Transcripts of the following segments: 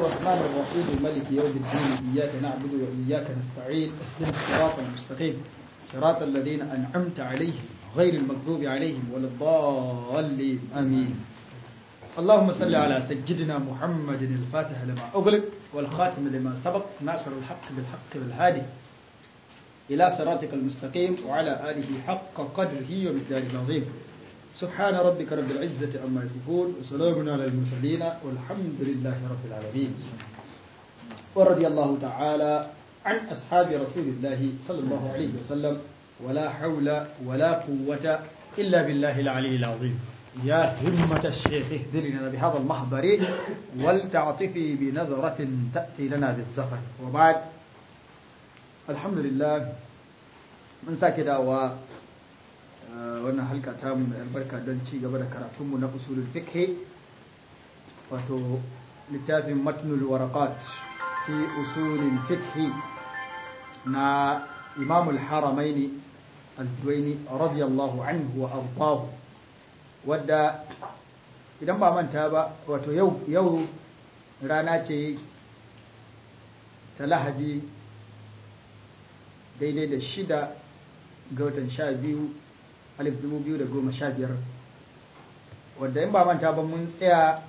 الرحمن الرحيم مالك يوم الدين إياك نعبد وإياك نستعين اهدنا الصراط المستقيم صراط الذين أنعمت عليهم غير المغضوب عليهم ولا الضالين آمين اللهم صل على سيدنا محمد الفاتح لما أغلق والخاتم لما سبق ناصر الحق بالحق والهادي إلى صراطك المستقيم وعلى آله حق قدره ومقداره العظيم سبحان ربك رب العزة عما يصفون وسلام على المرسلين والحمد لله رب العالمين ورضي الله تعالى عن أصحاب رسول الله صلى الله عليه وسلم ولا حول ولا قوة إلا بالله العلي العظيم يا همة الشيخ اهدر لنا بهذا المحضر ولتعطفي بنظرة تأتي لنا بالزفر وبعد الحمد لله من ساكدا و wannan halka ta mu mai albarka don ci gaba da karatunmu na usulul fiqh wato littafin matnul waraqat fi usulul fiqh na imam al-haramaini al-duwaini radiyallahu anhu wa ardahu wadda idan ba manta ba wato yau yau rana ce ta lahadi daidai da shida ga watan sha biyu 2015 wadda in ba manta ba mun tsaya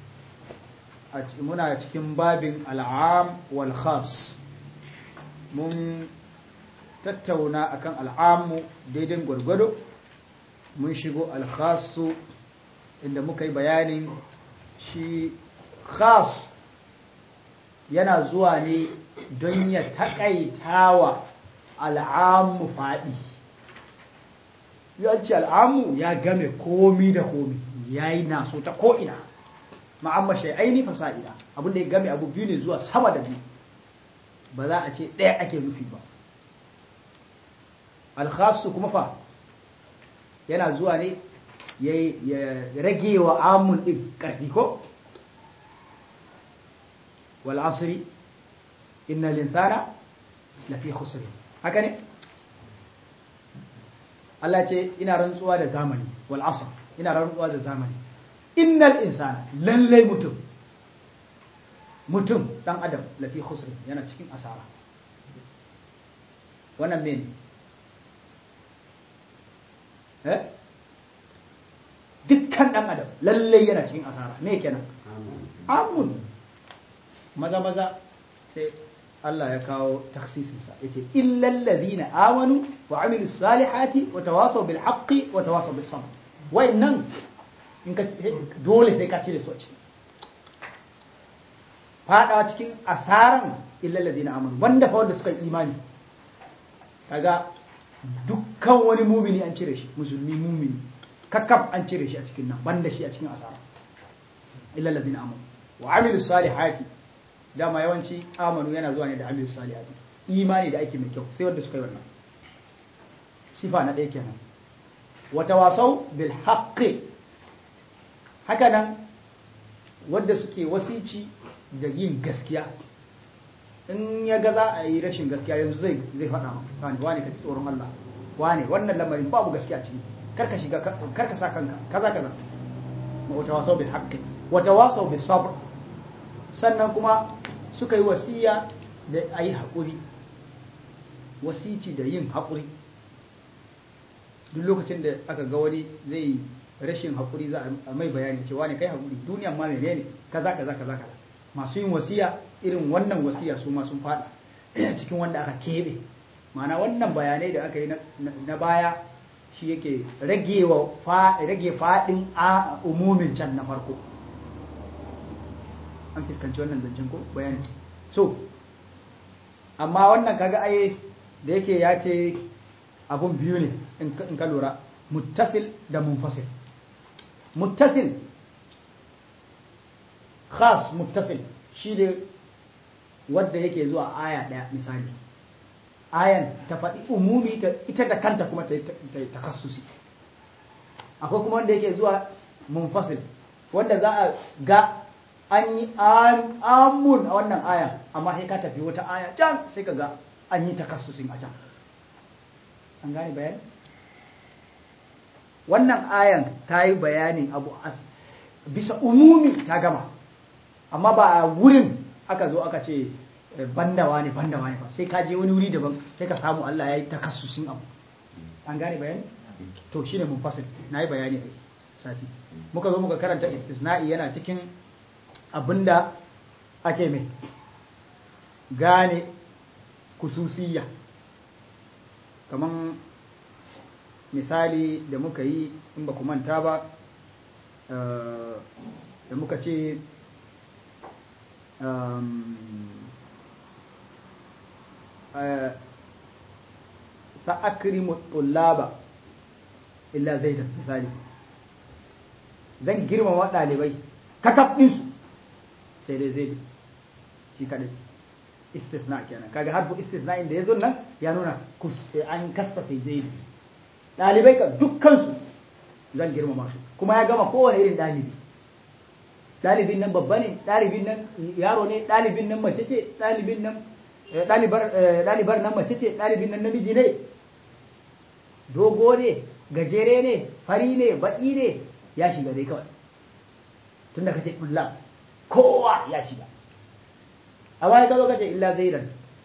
muna cikin babin al'am wal khas mun tattauna akan al'amu daidai gwargwado mun shigo al-khasu inda muka yi bayanin shi khas yana zuwa ne don ya taƙaitawa al'amu faɗi yanci al'amu ya game komi da komi ya yi naso ta ko'ina ma'amma shai'aini fasa'ida abinda ya game abu biyu ne zuwa sama da biyu ba za a ce ɗaya ake nufi ba alkhasu kuma fa yana zuwa ne ya rage wa amun ɗin ƙarfi ko wal asri inna linsana lafi khusri haka ne Allah ce ina rantsuwa da zamani wal asr ina rantsuwa da zamani innal insana lallai mutum mutum dan adam lafi khusr yana cikin asara wannan mene eh dukkan dan adam lallai yana cikin asara me kenan amun maza maza sai Allah ya kawo taksisinsa ya ce illal ladina amanu wa amilu salihati wa tawasaw bil haqqi wa tawasaw bis sabr wayannan in ka dole sai ka cire su a ciki fadawa cikin asaran illal ladina amanu wanda fa wanda suka yi imani kaga dukkan wani mumini an cire shi musulmi mumini kakkab an cire shi a cikin nan banda shi a cikin asara illal ladina amanu wa amilu salihati dama yawanci amanu yana zuwa ne da amilu salihati imani da aiki mai kyau sai wanda suka yi wannan sifa na ɗaya kenan wata wasau bil haqqi haka nan wanda suke wasici da yin gaskiya in ya ga za a yi rashin gaskiya yanzu zai zai faɗa wani wani ka ji tsoron Allah wani wannan lamarin babu gaskiya ciki karka shiga karka sa kanka kaza kaza wata wasau bil haqqi wata wasau bis sabr sannan kuma suka yi wasiya da a yi haƙuri wasici da yin haƙuri duk lokacin da aka ga wani zai rashin haƙuri za a mai bayani cewa ne kai haƙuri duniyan ma mene ne kaza kaza kaza kaza masu yin wasiya irin wannan wasiya su ma sun faɗa cikin wanda aka keɓe ma'ana wannan bayanai da aka yi na baya shi yake rage faɗin a umumin can na farko an fuskanci wannan zancen ko bayani so amma wannan kaga ai da yake ya ce abun biyu ne in ka lura muttasil da munfasil muttasil khas muttasil shi ne wadda yake zuwa aya ɗaya misali ayan ta faɗi umumi ita da kanta kuma ta yi takassusi akwai kuma wanda yake zuwa munfasil wanda za a ga an yi amun a wannan aya amma sai ka tafi wata aya can sai ka ga an yi takassusin a can an gane bayani wannan ayan ta yi bayanin abu bisa umumi ta gama amma ba a wurin aka zo aka ce bandawa ne bandawa ne fa sai ka je wani wuri daban sai ka samu Allah ya yi takassusin abu an gane bayani to shine mun fasil na yi bayani a sati muka zo muka karanta istisna'i yana cikin abinda ake mai gane kususiyya kaman misali da muka yi in ba ku manta ba da muka ce sa'akrimu tullaba illa zaidan misali zan girmama ɗalibai kakaf ɗinsu sai dai zai shi kaɗai istisna kenan kaga harfu istisna inda ya zo nan ya nuna an kasafe zai ɗalibai ka dukkansu zan girmama su kuma ya gama kowane irin ɗalibi ɗalibin nan babba ne ɗalibin nan yaro ne ɗalibin nan mace ce ɗalibin nan ɗalibar nan mace ce ɗalibin nan namiji ne dogo ne gajere ne fari ne baƙi ne ya shiga dai kawai tun da kace illa kowa ya shiga a wani ka zo kace illa zaidan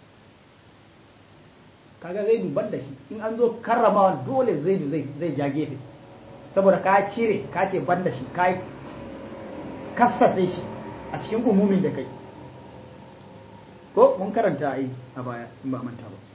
kaga zaidu ban da shi in an zo karramawa dole zaidu zai zai ja gefe saboda ka cire ka ce ban da shi ka kassafe shi a cikin umumin da kai ko mun karanta ai a baya in ba manta ba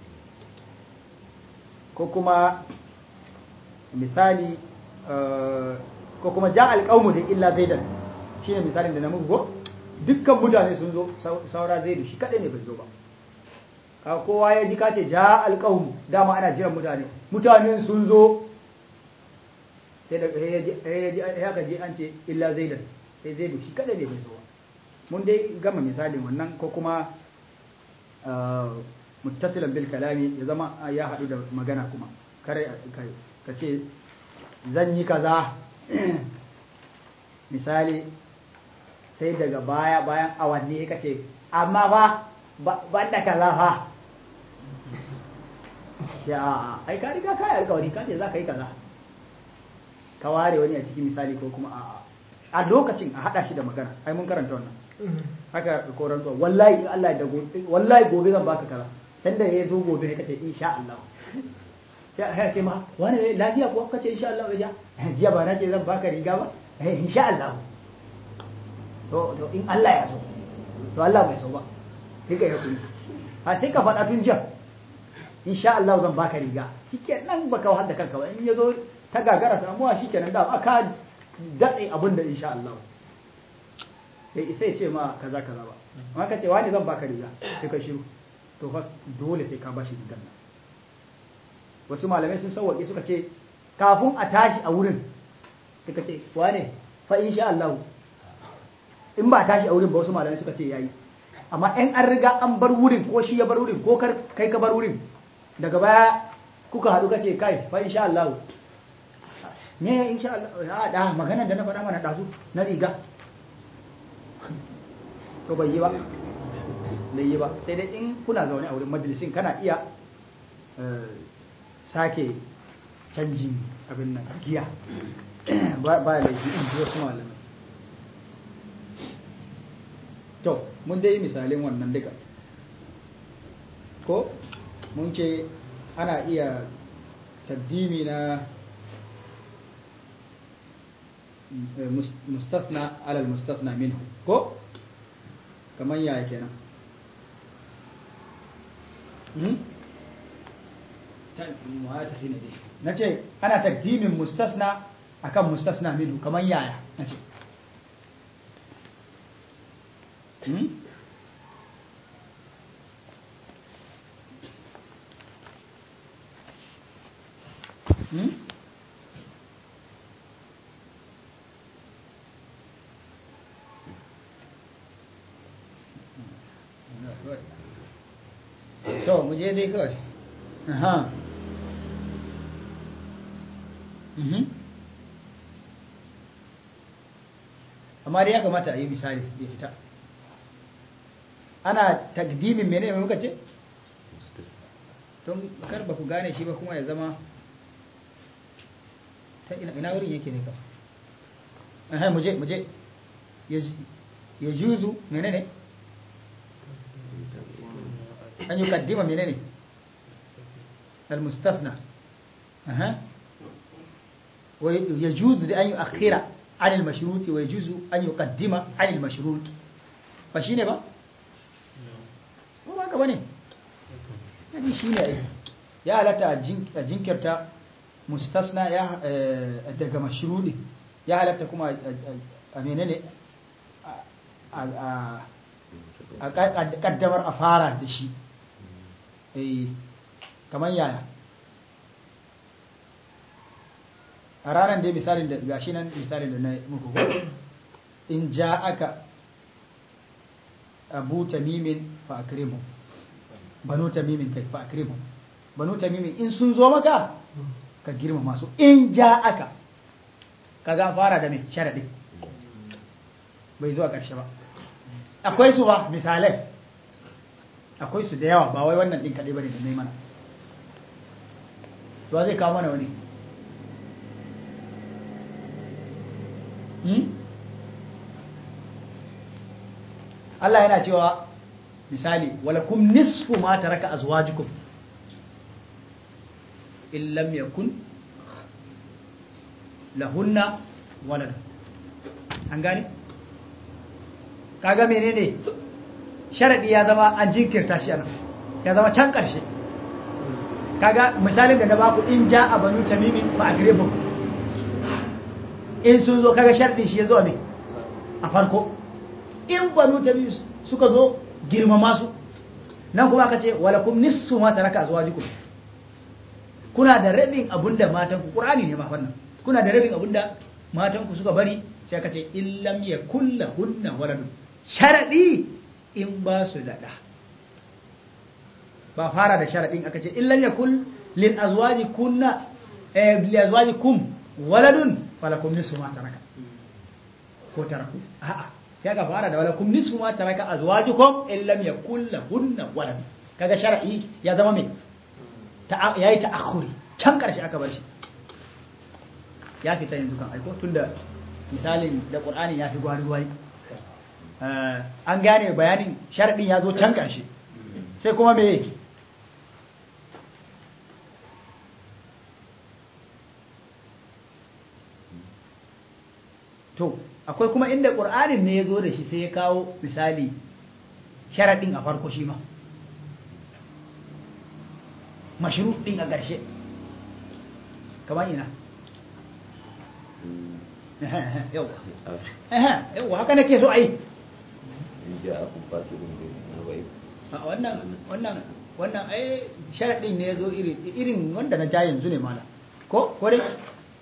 ko kuma misali ko kuma ja alƙawmu da illa zaidan shine misalin da na muku ko dukkan mutane sun zo saura zaidu shi kadai ne bai zo ba ka kowa ya ji kace ja alƙawmu dama ana jiran mutane mutanen sun zo sai da ya ka je an ce illa zaidan sai zaidu shi kadai ne bai zo ba mun dai gama misalin wannan ko kuma muttasilan bil kalami ya zama ya haɗu da magana kuma kare ka ce zan yi kaza misali sai daga baya bayan awanni ka ce amma fa ban da kaza fa shi a ai ka riga ka yi alkawari ka ce za ka yi kaza ka ware wani a cikin misali ko kuma a a lokacin a haɗa shi da magana ai mun karanta wannan haka koran zuwa wallahi Allah da gobe wallahi gobe zan baka kaza dan da ya zo gobe ne kace insha Allah sai ya ce ma wani ne lafiya ko kace insha Allah ya jiya ba na ce zan baka riga ba eh insha Allah to to in Allah ya so to Allah bai so ba sai ka yi ha sai ka faɗa tun jiya insha Allah zan baka riga shikenan baka wahal da kanka ba in ya zo ta gagara samuwa shikenan da aka daɗe abin da insha Allah bai isa ya ce ma kaza kaza ba amma ka ce wani zan baka riga sai ka shiru to fa dole sai ka bashi rigar nan wasu malamai sun sauwaƙe suka ce kafin a tashi a wurin suka ce wane fa insha Allah in ba a tashi a wurin ba wasu malamai suka ce yayi amma in an riga an bar wurin ko shi ya bar wurin ko kar kai ka bar wurin daga baya kuka haɗu ka ce kai fa insha Allah me insha Allah a da maganar da na faɗa mana ɗazu na riga to bai yi ba bai yi ba sai dai in kuna zaune a wurin majalisin kana iya sake canjin abin nan giya ba laifi in ji wasu malamai to mun dai misalin wannan duka ko mun ce ana iya taddimi na mustasna alal mustasna minhu ko kamar yaya kenan na ce ana takdimin mustasna akan mustasna minhu kamar yaya na ce to mu je dai kawai aha amma dai ya kamata a yi misali ya fita ana takdimin mene mai muka ce don kar ba ku gane shi ba kuma ya zama ta ina wurin yake ne ka aha muje muje ya juzu mene ne an yi kaddima menene al-mustasna aha wa yajuzu da an yi akhira an al-mashrut wa yajuzu an yuqaddima an al-mashrut ba shine ba ko ba ka bane yani shine ai ya halatta a jinkirta mustasna ya daga mashrudi ya halatta kuma a menene a kaddamar a fara da shi kamar yaya a ranar da misalin da gashi nan misalin da na muku ko in ja aka abu tamimin fa akrimu banu tamimin kai fa akrimu banu tamimin in sun zo maka ka girma masu in ja aka kaga fara da mai sharadi bai zuwa ƙarshe ba akwai su ba misalai akwai su da yawa ba wai wannan ɗin kaɗai ba ne da mai mana to zai kawo mana wani Allah yana cewa misali walakum nisfu ma taraka azwajukum in lam yakun lahunna walad an gane kaga menene sharadi ya zama an jinkirta shi anan ya zama can karshe kaga misalin da na baku in ja a banu tamimin fa agribu in sun zo kaga sharadi shi ya zo ne a farko in banu tamimin suka zo girmama su nan kuma aka ce walakum nisfu ma taraka azwajukum kuna da rabin abinda matan ku qur'ani ne ma wannan kuna da rabin abinda matan ku suka bari sai aka ce in lam yakul lahunna waladun sharadi in ba su da da ba fara da sharadin aka ce in lam yakul lil azwaji kunna eh lil azwaji kum waladun falakum nisfu ma taraka ko taraku a'a ya ga fara da walakum nisfu ma taraka azwajukum in lam yakul lahunna waladun kaga shar'i ya zama me ya yi ta'akhuri can ƙarshe aka bar shi ya fita yanzu kan aiko tunda misalin da ƙur'ani ya fi gwari-gwari an gane bayanin sharɗin ya zo can ƙarshe sai kuma me to akwai kuma inda ƙur'anin ne ya zo da shi sai ya kawo misali sharaɗin a farko shi ma mashru din a ƙarshe kamar ina yawa yawa haka nake so ai wannan wannan wannan ai sharadin ne yazo irin irin wanda na ja yanzu ne mala ko ko dai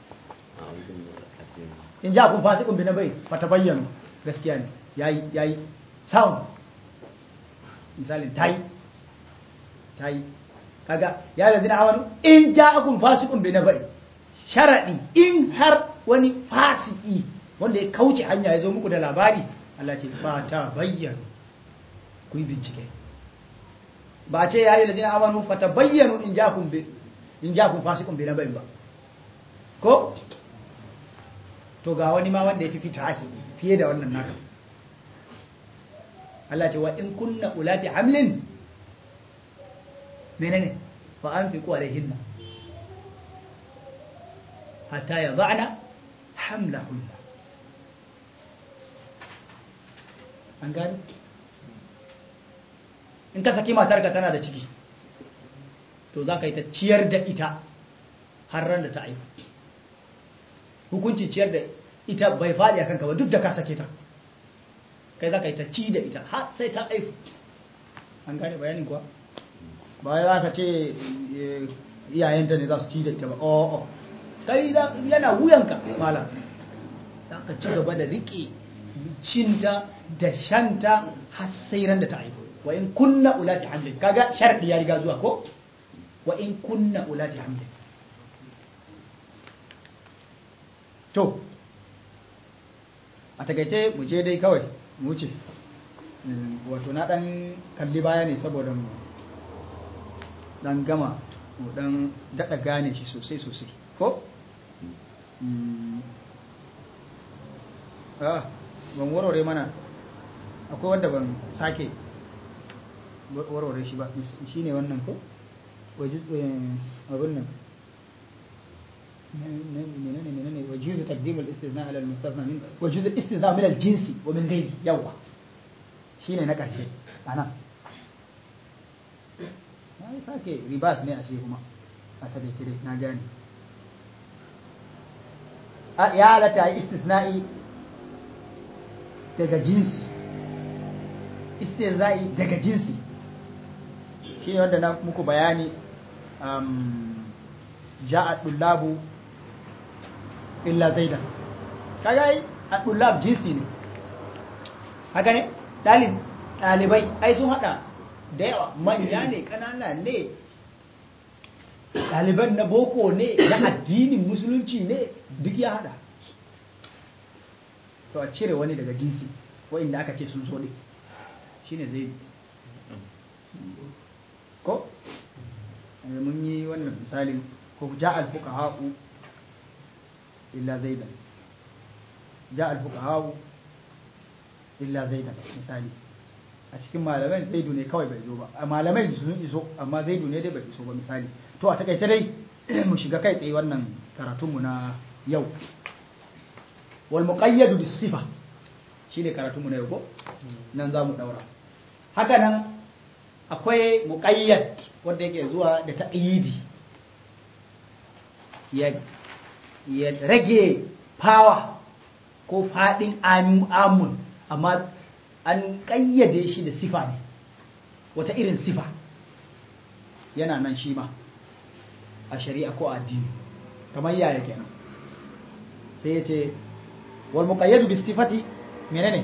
in ja kun fasikun bi na bai fata bayyana gaskiya ne yayi yayi sound misalin tayi tayi kaga ya da zina awanu in ja'akum fasiqun bi nabai sharadi in har wani fasiki wanda ya kauce hanya ya zo muku da labari Allah ce fa ta bayyana ku yi bincike ba ce ya yi da zina awanu fa ta bayyana in ja'akum bi in ja'akum fasiqun bi nabai ba ko to ga wani ma wanda ya fi fita fiye da wannan naka Allah ce wa in kunna ulati hamlin menene fa anfiqu alaihinna hatta yad'ana hamlahunna an gani in ka saki matarka tana da ciki to za ka yi ta ciyar da ita har ran da ta aihu hukuncin ciyar da ita bai faɗi a kanka ba duk da ka sake ta kai za ka yi ta ci da ita har sai ta aihu an gane bayanin kuwa ba za ka ce iyayenta ne za su ci da ita ba o'o kai yana wuyanka malam za ka ci gaba da riƙe cinta da shanta har sai ran da ta aihu wa in kunna ulati hamlin kaga sharɗi ya riga zuwa ko wa in kunna ulati hamlin to a takaice mu je dai kawai mu wuce wato na dan kalli baya ne saboda mu dan gama mu dan daɗa gane shi sosai sosai ko? ah ban warware mana akwai wanda ban sake warware shi ba shi ne wannan ko abin nan menene menene wajizu taqdim al-istithna ala al-mustafna min wajizu al-istithna min al-jinsi wa min ghairi yawa shine na karshe ana ai sake ribas ne a shi kuma a takaice dai na gane ya halatta istisna'i daga jinsi istihza'i daga jinsi shi ne wanda na muku bayani ja'a dullabu illa zaidan kaga yi a dullab jinsi ne haka ne dalib dalibai ai sun hada da yawa manya ne kanana ne ɗaliban na boko ne na addinin musulunci ne duk ya hada to a cire wani daga jinsi wa'inda aka ce sun so ne shine zai ko mun yi wannan misalin ko ja al-fuqaha'u illa zaidan ja al-fuqaha'u illa zaidan misali a cikin malamai zaidu ne kawai bai zo ba a malamai sun iso amma zaidu ne dai bai iso ba misali to a takaice dai mu shiga kai tsaye wannan karatunmu na yau wal muqayyadu bis sifa shine karatunmu na yau ko nan za mu daura haka nan akwai muqayyad wanda yake zuwa da ta'yidi ya ya rage power ko fadin amun amma an kayyade shi da sifa ne wata irin sifa yana nan shi ma a shari'a ko addini kamar yaya kenan sai ya ce wal muqayyadu bi sifati menene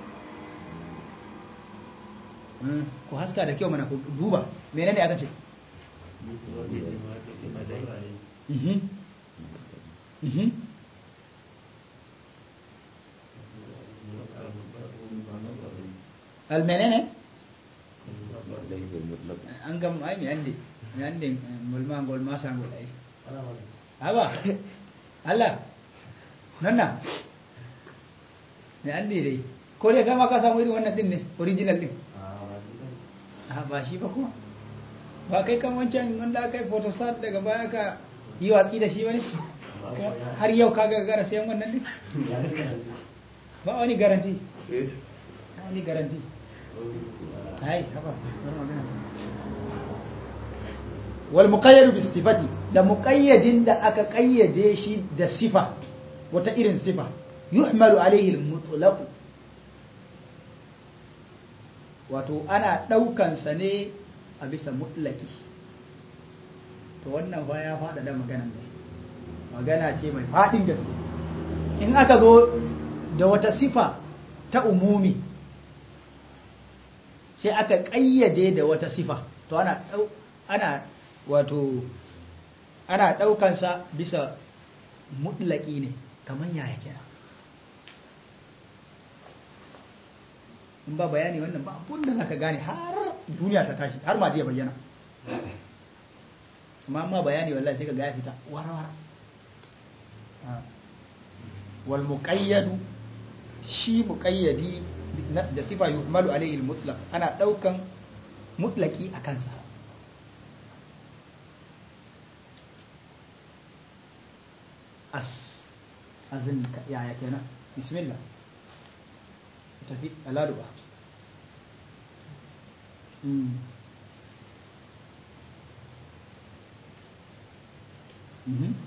ku haska da kyau mana ku duba menene aka ce mhm mhm al menene an gam ai mi ande mi ande mulma ngol ma sangol ai aba Allah nanna mi ande dai ko dai kama ka samu irin wannan din ne original din a ba shi ba kuma ba kai kan wancan wanda aka yi photostat daga baya ka yi watsi da shi wani har yau ka ga gara sayan wannan din ba wani garanti ba wani garanti ai haba wal muqayyad bi sifati da muqayyadin da aka kayyade shi da sifa wata irin sifa yuhmalu alaihi al mutlaq wato ana daukan sa ne a bisa mutlaki to wannan fa ya fada da maganan ne magana ce mai fadin gaske in aka zo da wata sifa ta umumi sai aka ƙayyade da wata sifa to ana ana wato ana ɗaukansa bisa mutlaki ne kamar yaya kira in ba bayani wannan ba abun da zaka gane har duniya ta tashi har ma ya bayyana amma amma bayani wallahi sai ka ga ya fita warwara wal muqayyadu shi muqayyadi da sifa yuhmalu alayhi al-mutlaq ana daukan mutlaki a kansa as azin yaya kenan bismillah tafi aladuba Mhm.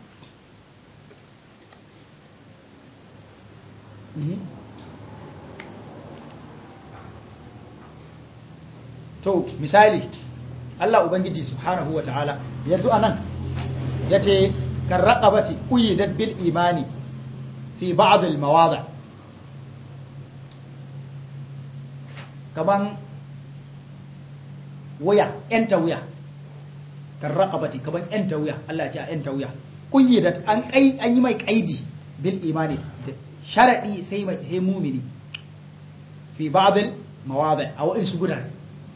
Mhm. to misali Allah Ubangiji subhanahu wa ta'ala yanzu anan ya ce kan raƙabati ƙuyidat bil imani fi ba'd al mawada kaman wuya ‘yanta wuya kan raƙabati kaman ‘yanta wuya Allah ya ce a ‘yanta wuya ƙuyidat an an yi mai ƙaidi bil imani da sharaɗi sai mai mumini fi ba'd al mawada a wa'insu gudane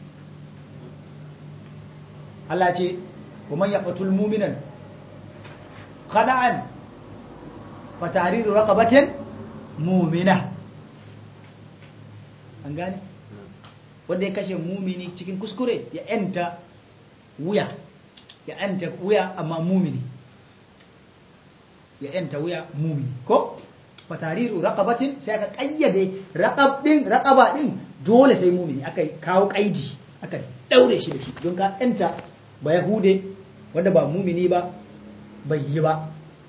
Allah ce wa man yaqtul mu'minan qada'an fa tahriru raqabatin mu'mina an gane wanda ya kashe mumini cikin kuskure ya yanta wuya ya yanta wuya amma mumini ya yanta wuya mumini ko fatariru raqabatin sai aka kayyade raqab din raqaba din dole sai mumini aka kawo kaidi aka daure shi da shi don ka yanta ba yahude wanda ba mumini ba bai yi ba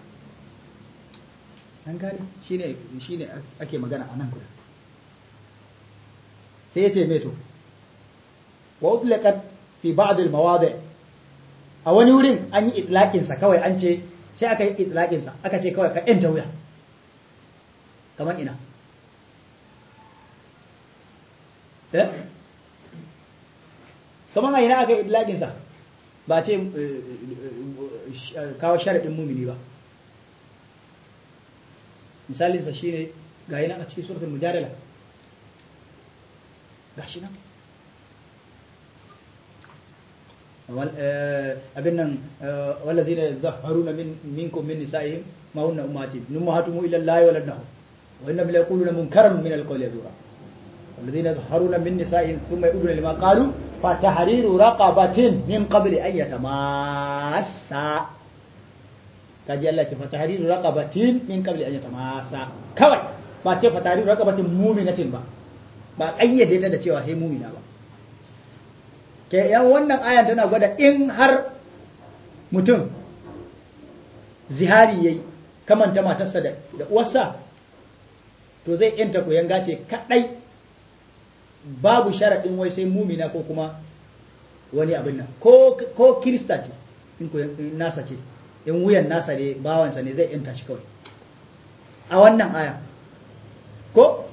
an gane shine shine ake magana a nan guda sai ya ce meto wa utlaqat fi ba'd al mawadi a wani wurin an yi itlaqin sa kawai an ce sai aka yi itlaqin sa aka ce kawai ka yanta wuya kamar ina eh kamar a ina aka yi itlaqin sa ba ce kawo sharadin mumini ba misalinsa shi ne ga yi nan a cikin suratul mujadala ga shi nan abin nan wallazi ne zaharuna minkum min nisa'ihim ma hunna ummati nummahatumu ila allahi waladnahu wa inna la yaquluna munkaran min alqawli yadura والذين يظهرون من نسائهم ثم يؤذون لما قالوا فتحرير رقبة من قبل أن يتماسا kaji Allah ce fatahriru raqabatin min qabli an yatamasa kawai ba ce fatahriru raqabatin mu'minatin ba ba kayyade ta da cewa sai mu'mina ba ke yan wannan ayan tana gwada in har mutum zihari yayi kamanta matarsa da da uwarsa to zai yanta koyan gace kadai babu sharadin wai sai mu'mina ko kuma wani abin nan ko ko kirista ce in koyan nasa ce in wuyan nasa ne bawansa ne zai yanta shi kawai a wannan aya ko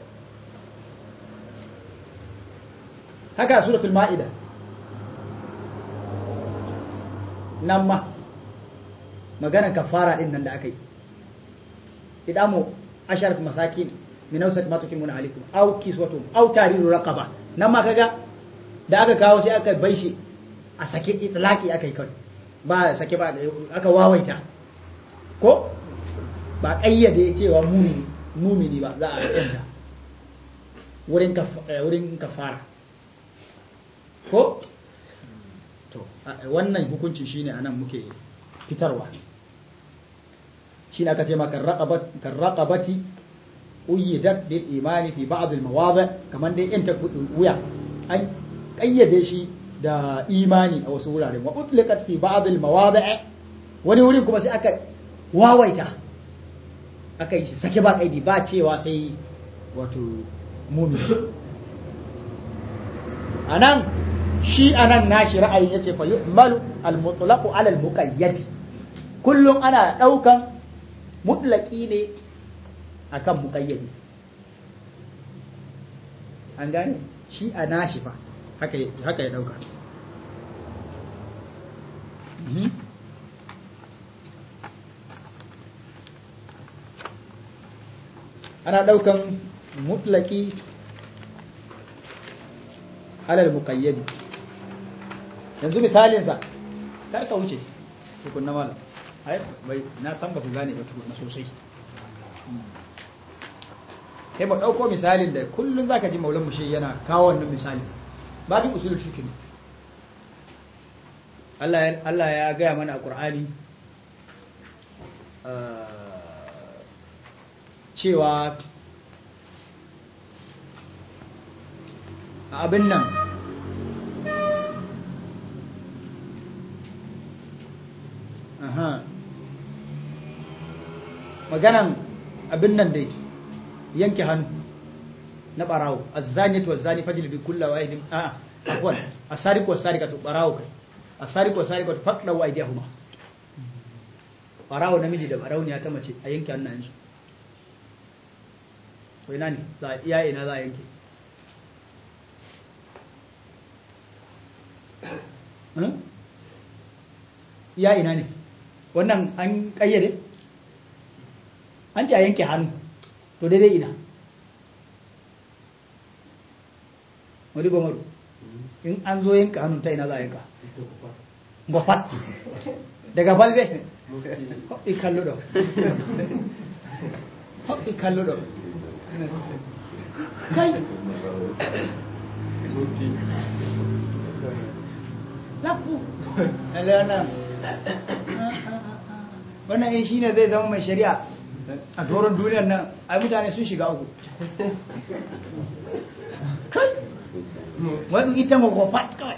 haka suratul ma'ida nan ma maganar kafara din nan da aka yi idamu asharat masakin min awsat ma tukimuna alaikum aw kiswatum aw tariru raqaba nan ma kaga da aka kawo sai aka bai shi a sake itlaki aka yi kawai ba sake ba aka wawaita ko ba kayyade cewa mumini mumini ba za a yanta wurin wurin kafara ko to wannan hukunci shine anan muke fitarwa shine aka ce maka raqabati uyidat bil imani fi ba'd al mawadi kaman dai yanta wuya an kayyade shi da imani a wasu wuraren wa utliqat fi ba'd al mawadi' wani wurin kuma sai aka wawaita aka yi sake ba kaidi ba cewa sai wato mumin anan shi anan nashi ra'ayin yace fa yuhmalu al mutlaqu ala al muqayyad kullum ana daukan mutlaqi ne akan muqayyadi an gane shi a nashi fa haka haka ya dauka ana daukan mutlaki alal muqayyadi yanzu misalinsa kar ka wuce tukun na malam ai bai na san ba ku gane ba tukun na sosai sai ba dauko misalin da kullun zaka ji maulan mushi yana kawo wannan misali ba duk usulul fiqh ne Allah Allah ya gaya mana a Qur'ani cewa abin nan aha maganan abin nan dai yanke hannu na barawo azzaniyatu wazzani fajlidu kullu wahidin a afwan asariqu wasariqatu barawo kai asariqu wasariqatu faqdu aydihuma barawo namiji da barauniya ta mace a yanke hannayensu to ina ne za iya ina za a yanke iya ina ne wannan an kayyade an ce a yanke hannu to daidai ina wani gomaru in an zo yanka hannun ta ina za a yanka gofat daga balbe hoɓɓi kalluɗo hoɓɓi kalluɗo kai lafu lalle wannan wannan in shine zai zama mai shari'a a doron duniyar nan ai mutane sun shiga uku kai wani ita magwafat kawai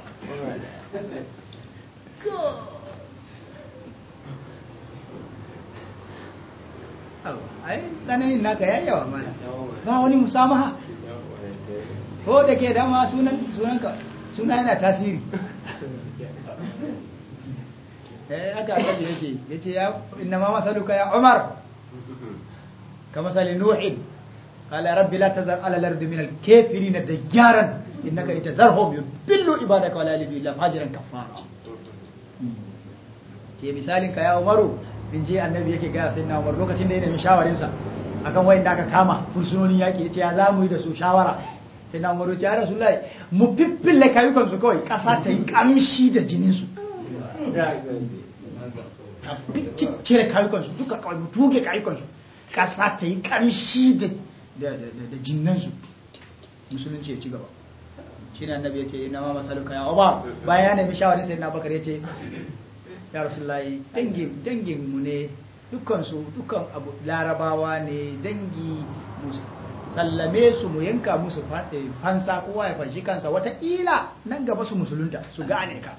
ai tsananin naka ya yawa mana ba wani musamaha ko da ke dama sunan sunanka suna yana tasiri eh aka aka yake yace ya inna ma masaluka ya umar kama sali nuhin qala rabbi la tazar ala al-ardi min al-kafirin dajjaran innaka itazarhum yudillu ibadaka wala yalidu illa fajiran kafara ce misalin ka ya umaru in je annabi yake gaya sai na umar lokacin da ya nemi shawarinsa akan wayan da aka kama fursunonin yaki yace ya za mu yi da su shawara sai na umar ya rasulullahi mu fiffille kayukan su kawai kasa ta yi kamshi da jinin su cire kayukan su duka kawai mu tuge kayukan su kasa ta yi kamshi da da jinnan su musulunci ya ci gaba shine annabi yace ina ma masaluka ya uba bayan ya nemi shawarin sai na bakar yace ya rasulullahi dangin dangin mu ne dukkan su dukkan abu larabawa ne dangi sallame su mu yanka musu fansa kowa ya fanshi kansa wataƙila nan gaba su musulunta su gane ka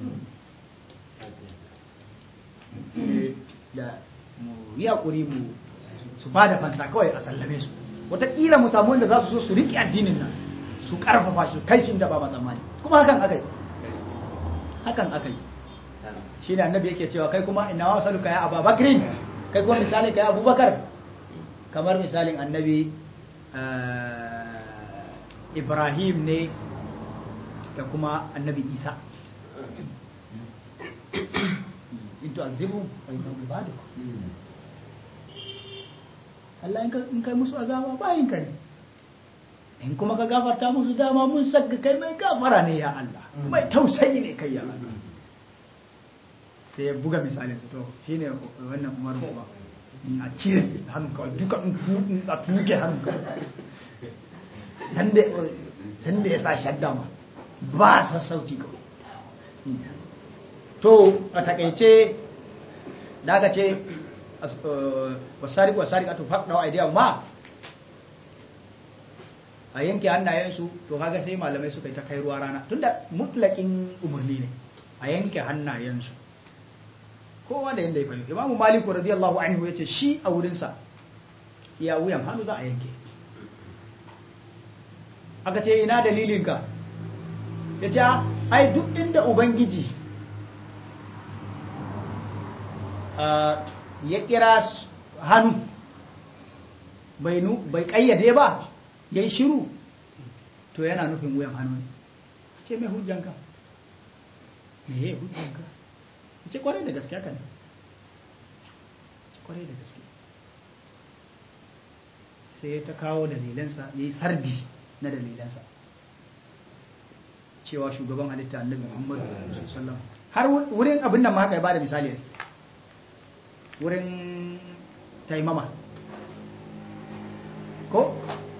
da mu yi haƙuri mu su ba da fansa kawai a sallame su wataƙila mu samu wanda za su so su riƙe addinin nan su ƙarfafa shi kai shi da ba tsammani kuma hakan aka yi hakan aka yi shi ne annabi yake cewa kai kuma ina wa saluka ya abu bakirin kai kuma misalin ka ya abubakar kamar misalin annabi ibrahim ne da kuma annabi isa into azibu wa inna ibaduk Allah in kai musu azaba bayin ka ne in kuma ka gafarta musu dama mun sagga kai mai gafara ne ya Allah mai tausayi ne kai ya Allah sai ya buga misalin su to shine wannan umaru kuma a cire hannun kawai duka a tuke hannun kawai sanda ya sa shadda ma ba sassauci kawai to a takaice da aka ce wasari wasari a tufak dawa idea ma a yanke hannayensu to kaga sai malamai suka yi ta kai ruwa rana tunda mutlakin umarni ne a yanke hannayensu kowa da yadda ya fahimta imamu maliku radiyallahu anhu ya ce shi a wurinsa ya wuyan hannu za a yanke aka ce ina dalilinka ya ce ai duk inda ubangiji ya kira hannu bai kayyade ba ya yi shiru to yana nufin wuyan hannu ne ce mai hujjanka me ya hujjanka ce kwarai da gaske haka ne kwarai da gaske sai ta kawo dalilansa ya yi sardi na dalilansa cewa shugaban halitta annabi muhammadu sallallahu har wurin abin nan ma haka ya bada misali ne wurin taimama ko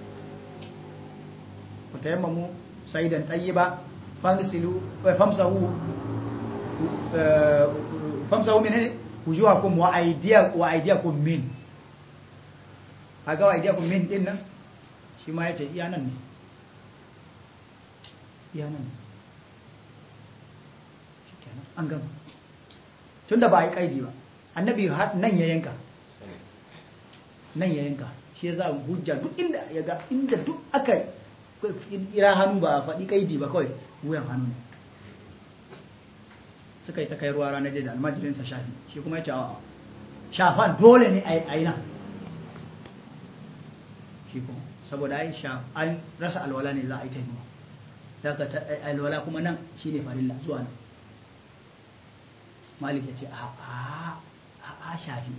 ku taimamu saidan tayyiba fangsilu famsahu famsahu menene wujuhakum wa aydiyakum wa aydiyakum min kaga wa aydiyakum min din nan shi ma yace iya nan ne iya nan ne shikenan an gama tunda ba a yi kaidi ba annabi nan ya yanka nan ya yanka shi ya za hujja duk inda ya ga inda duk aka ira hannu ba a faɗi kaidi ba kawai wuyan hannu ne suka yi ta kai ruwa ranar da almajirinsa shafi shi kuma ya ce a shafan dole ne a yi nan shi kuma saboda ai an rasa alwala ne za a yi ta yi daga alwala kuma nan shi ne farilla zuwa nan malik ya ce a a a shafi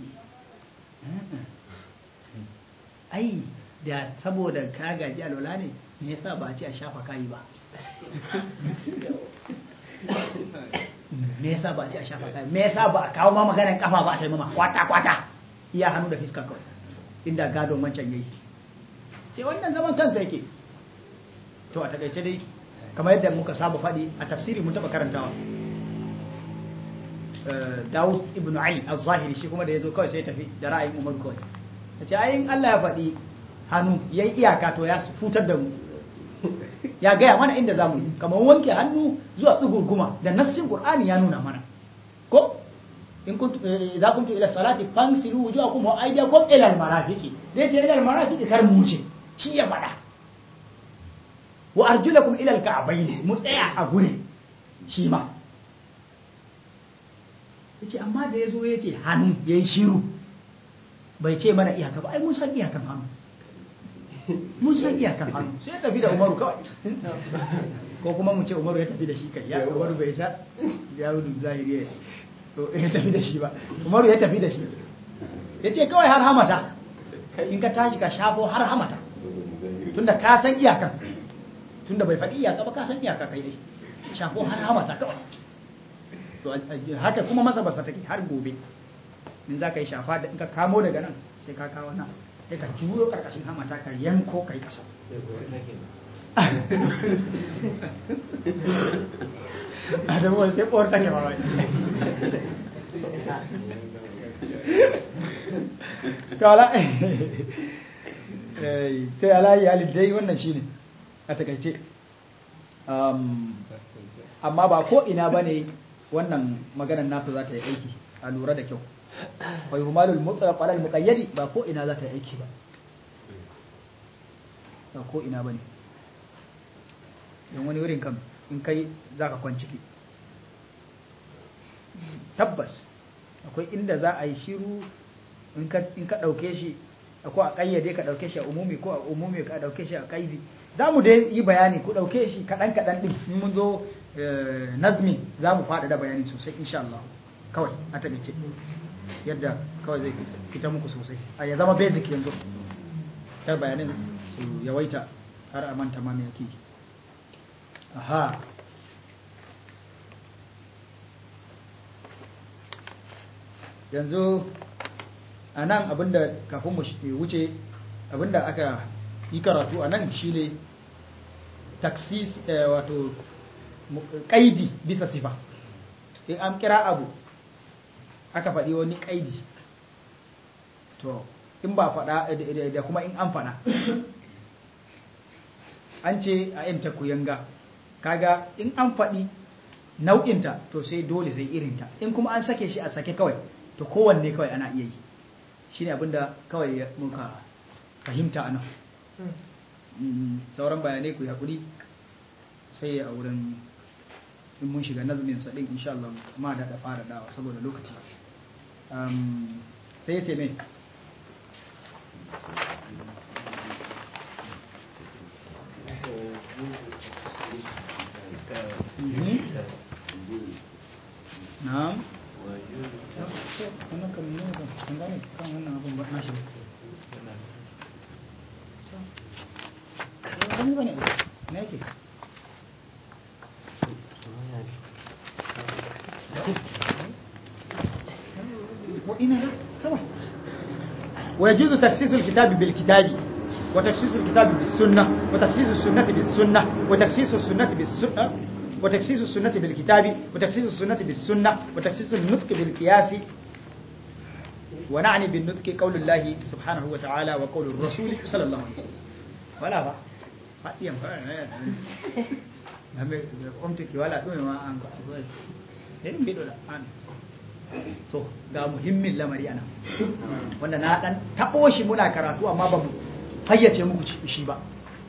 ai da saboda ka gaji alwala ne me yasa ba a ce a shafa kayi ba me yasa ba a ce a shafa kayi me yasa ba a kawo ma maganar kafa ba a taimama kwata kwata iya hannu da fiska kawai inda gadon wancan yayi ce wannan zaman kansa yake to a takaice dai kamar yadda muka saba faɗi a tafsiri mun taɓa karantawa Dawud ibn Ali az-Zahiri shi kuma da yazo kawai sai tafi da ra'ayin Umar kawai yace ayin Allah ya faɗi hannu yayi iyaka to ya futar da mu ya gaya mana inda zamu yi kamar wanke hannu zuwa tsugurguma da nassin Qur'ani ya nuna mana ko in kuntu idza kuntu ila salati fansilu wujuhakum wa aydiyakum ila al-marafiqi dai ce ila al-marafiqi kar mu wuce shi ya faɗa wa arjulakum ila al-ka'bayn mu tsaya a gurin shi ma yace amma da yazo yace hannu yayi shiru bai ce mana iyaka ba ai mun san iyakan hannu mun san iyakan hannu sai ya tafi da Umaru kawai ko kuma mu ce Umaru ya tafi da shi kai ya Umaru bai sa ya rudu zahiri to ya tafi da shi ba Umaru ya tafi da shi yace kawai har hamata in ka tashi ka shafo har hamata tunda ka san iyakan tunda bai faɗi iyaka ba ka san iyaka kai dai shafo har hamata kawai to haka kuma masa basa take har gobe in za ka yi shafa da in ka kamo daga nan sai ka kawo nan sai ka juyo karkashin hamata ka yanko kai kasa Adamu wani sai ɓorta ne ma wani. Kala, sai alayi halin dai wannan shi ne a takaice. Amma ba ko ina ba ne wannan maganar nasa za ta yi aiki a lura da kyau. Wai humalul mutlaq alal muqayyadi ba ko ina za ta yi aiki ba. Ba ko ina ba ne. Don wani wurin kam in kai za ka kwanciki tabbas akwai inda za a yi shiru in ka ɗauke shi ko a ƙayyade ka ɗauke shi a umumi ko a umumi ka ɗauke shi a ƙaidi za mu dai yi bayani ku ɗauke shi kaɗan kaɗan ɗin in mun zo nazmi za mu faɗaɗa bayani sosai insha Allah kawai a taƙaice yadda kawai zai fita muku sosai a ya zama basic yanzu kar bayanin su yawaita har a manta ma me yake aha yanzu a nan abinda kafin mu wuce abinda aka yi karatu a nan shine taksis wato kaidi bisa sifa in an kira abu aka faɗi wani kaidi to in ba faɗa da kuma in an faɗa an ce a yanta kuyanga kaga in an faɗi nau'inta to sai dole sai irinta in kuma an sake shi a sake kawai to kowanne kawai ana iya yi shi ne abinda kawai muka fahimta a nan sauran bayanai ku haƙuri sai a wurin in mun shiga nazmin saɗin insha Allah ma da fara dawa saboda lokaci sai ya ce mai na'am wannan kan ne ba kan gane kan wannan abun ba nashi wani bane ne yake ويجوز تخصيص الكتاب بالكتاب وتخصيص الكتاب بالسنة وتخصيص السنة بالسنة وتخصيص السنة بالسنة وتخصيص السنة بالكتاب وتخصيص السنة بالسنة وتخصيص النطق بالقياس ونعني بالنطق قول الله سبحانه وتعالى وقول الرسول صلى الله عليه وسلم ولا با فاتيام قمت ولا دوي ما an irin bido da an to ga muhimmin lamari ana wanda na dan tabo shi muna karatu amma ba mu fayyace muku shi ba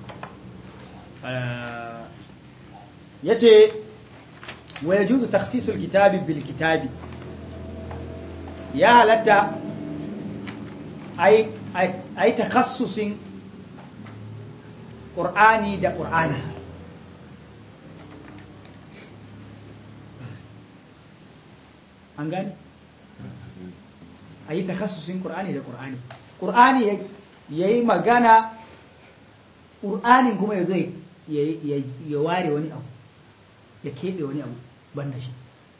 yace wa yajuzu takhsisul kitabi bil kitabi ya halatta ai ai takhassusin qur'ani da qur'ani an gani ayi takhassusin qur'ani da qur'ani qur'ani yayi magana qur'anin kuma yazo ya ware wani abu ya keɓe wani abu ban da shi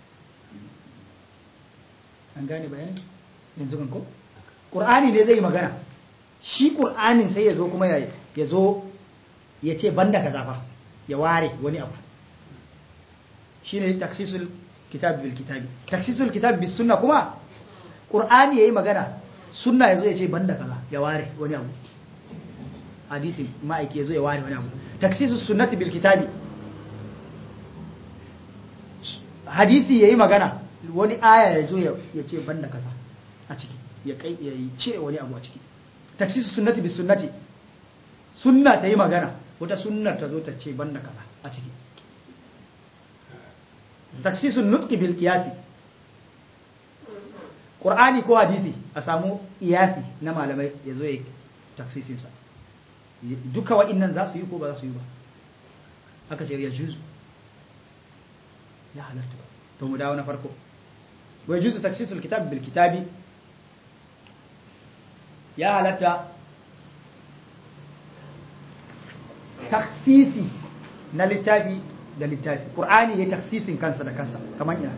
an gane bayanin yanzu kan ko ƙur'ani ne zai magana shi ƙur'anin sai ya zo kuma ya zo ya ce ban da kaza fa ya ware wani abu shine taksisul kitab bil kitabi taksisul kitab bis sunna kuma qur'ani yayi magana sunna yazo ya ce banda kaza ya ware wani abu hadisi ma'aiki yazo ya ware wani abu taksisus sunnati bil kitabi hadisi yayi magana wani aya yazo ya ce banda kaza a ciki ya kai ya cire wani abu a ciki taksisus sunnati bis sunnati sunna ta yi magana wata sunnar ta zo ta ce banda kaza a ciki taksisun nutki bil qiyasi qur'ani ko hadisi a samu iyasi na malamai ya zo ya taksisin sa duka wa'annan za su yi ko ba za su yi ba aka ce ya juzu ya halarta to mu dawo na farko wa juzu taksisul kitab bil kitabi ya halatta taksisi na littafi da littafi ƙur'ani ya taksisin kansa da kansa kamar yaya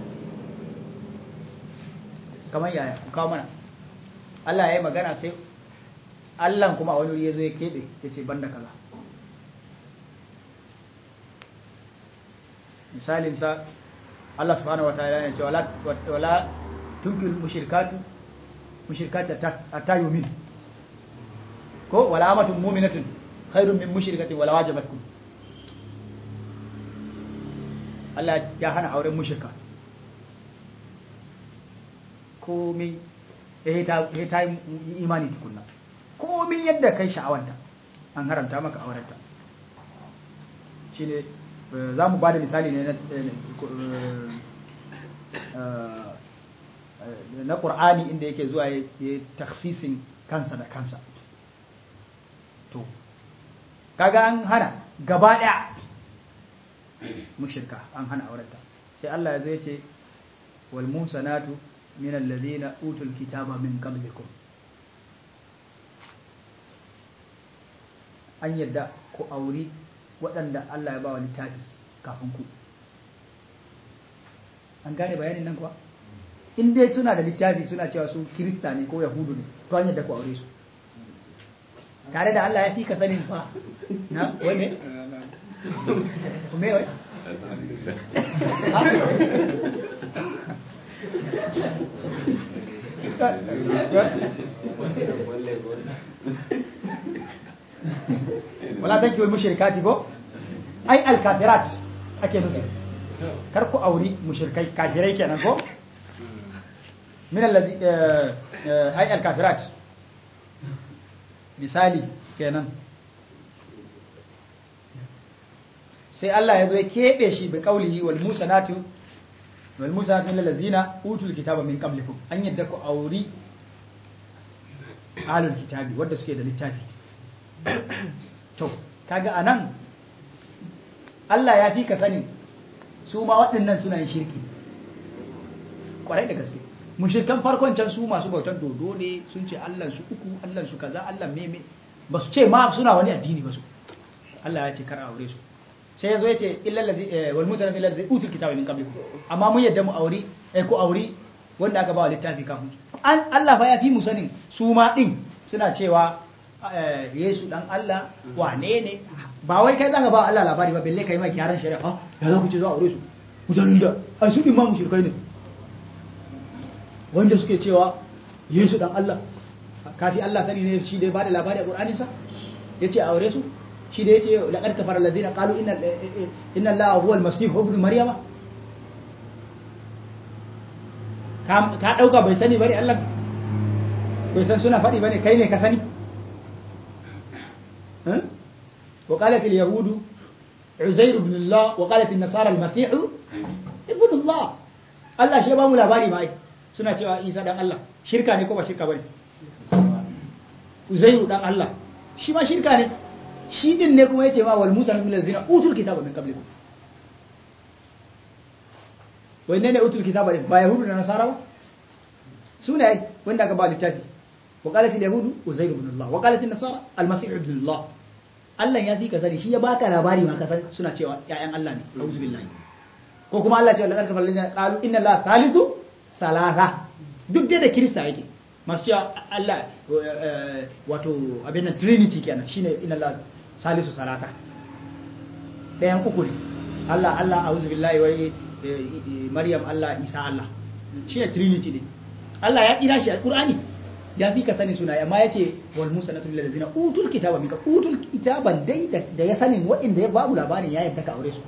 kamar yaya kawo mana Allah ya yi magana sai Allah kuma a wani wuri ya zo ya keɓe ya ce banda kaza misalinsa Allah subhanahu wa ta'ala ya ce wala tunkil mushrikatu mushrikatu ta yumin ko wala amatun mu'minatun khairun min mushrikatin wala wajabatkum Allah ya hana auren mushrika komai eh ta eh ta yi imani tukunna komai yadda kai sha'awanta an haramta maka aurenta shine za mu ba da misali ne na na ƙur'ani inda yake zuwa ya taksisin kansa da kansa to kaga an hana gaba ɗaya mushirka an hana aurenta sai Allah ya zai ce wal musanatu min alladhina utul kitaba min qablikum an yadda ku auri waɗanda Allah ya ba wa littafi kafin ku an gane bayanin nan kuwa in dai suna da littafi suna cewa su kirista ne ko yahudu ne to an yadda ku aure su tare da Allah ya fi ka sanin fa na wai me me wai wala tanki wal mushrikati ko ai al kafirat ake nufi kar ku auri mushrikai kafirai kenan ko min alladhi ai al kafirat misali kenan sai Allah ya zo ya keɓe shi bi kaulihi wal musanatu wal musanatu min allazina utul kitaba min qablikum an yadda ku auri ahlul kitabi wanda suke da littafi to kaga anan Allah ya fi ka sani su ma waɗannan suna yin shirki kwarai da gaske mushrikan farkon can su masu bautan dodo ne sun ce Allah su uku Allah su kaza Allah meme ba su ce ma suna wani addini ba su Allah ya ce kar aure su sai yazo ya ce illal ladzi wal mutanabbi ladzi utul kitaba min qablikum amma mun yadda mu auri eh ko auri wanda aka ba wa littafi kafin an Allah fa ya fi mu sanin su ma din suna cewa Yesu dan Allah wane ne ba wai kai zaka ba Allah labari ba balle kai mai gyaran shari'a ya za ku ce za a aure su mutanen da ai su din ma mushrikai ne wanda suke cewa Yesu dan Allah kafi Allah sani ne shi da ya bada labari a Qur'anin sa yace aure su shi da yace laqad kafara alladhina qalu inna inna Allah huwa al-masih ibn maryama ka ka dauka bai sani bane Allah bai san suna faɗi bane kai ne ka sani وقالت اليهود عزير بن الله وقالت النصارى المسيح ابن الله الله shi ba mu labari mai suna cewa Isa dan Allah shirka ne ko ba shirka bane Uzairu dan Allah shi ma shirka ne shi din ne kuma yace ma wal musa min allazina utul kitaba min qablikum wai ne ne utul kitaba ba yahudu da nasara ba su ne wanda aka ba littafi وقالت اليهود عزير بن الله وقالت النصارى المسيح ابن الله Allah ya fi ka sani shi ya baka labari ma ka san suna cewa ƴaƴan Allah ne auzu billahi ko kuma Allah ce laqad kafara allazina qalu inna allaha thalithu thalatha duk da kirista yake masu cewa Allah wato abin nan trinity kenan shine inna allaha salisu salasa ɗayan uku ne Allah Allah a'udhu billahi wai Maryam Allah Isa Allah shi ne trinity ne Allah ya kira shi a Qur'ani ya fi ka sani suna amma yace wal musanatu lil ladina utul kitaba minka utul kitaban dai da ya sanin wa'inda ya babu labarin ya yadda ka aure su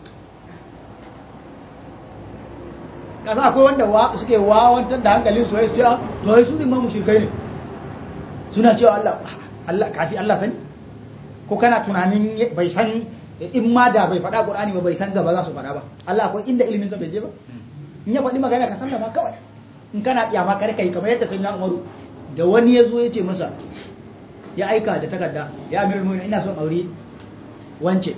kasa akwai wanda suke wawantar da hankalin su su cewa to wai su ne ma mushrikai ne suna cewa Allah Allah kafi Allah sani ko kana tunanin bai san in ma da bai faɗa Qur'ani ba bai san gaba za su faɗa ba Allah akwai inda ilimin sa bai je ba in ya faɗi magana ka sallama kawai in kana kiyama kar kai kamar yadda sayyidina Umaru da wani ya zo ya ce masa ya aika da takarda ya amirul mu'minin ina son aure wance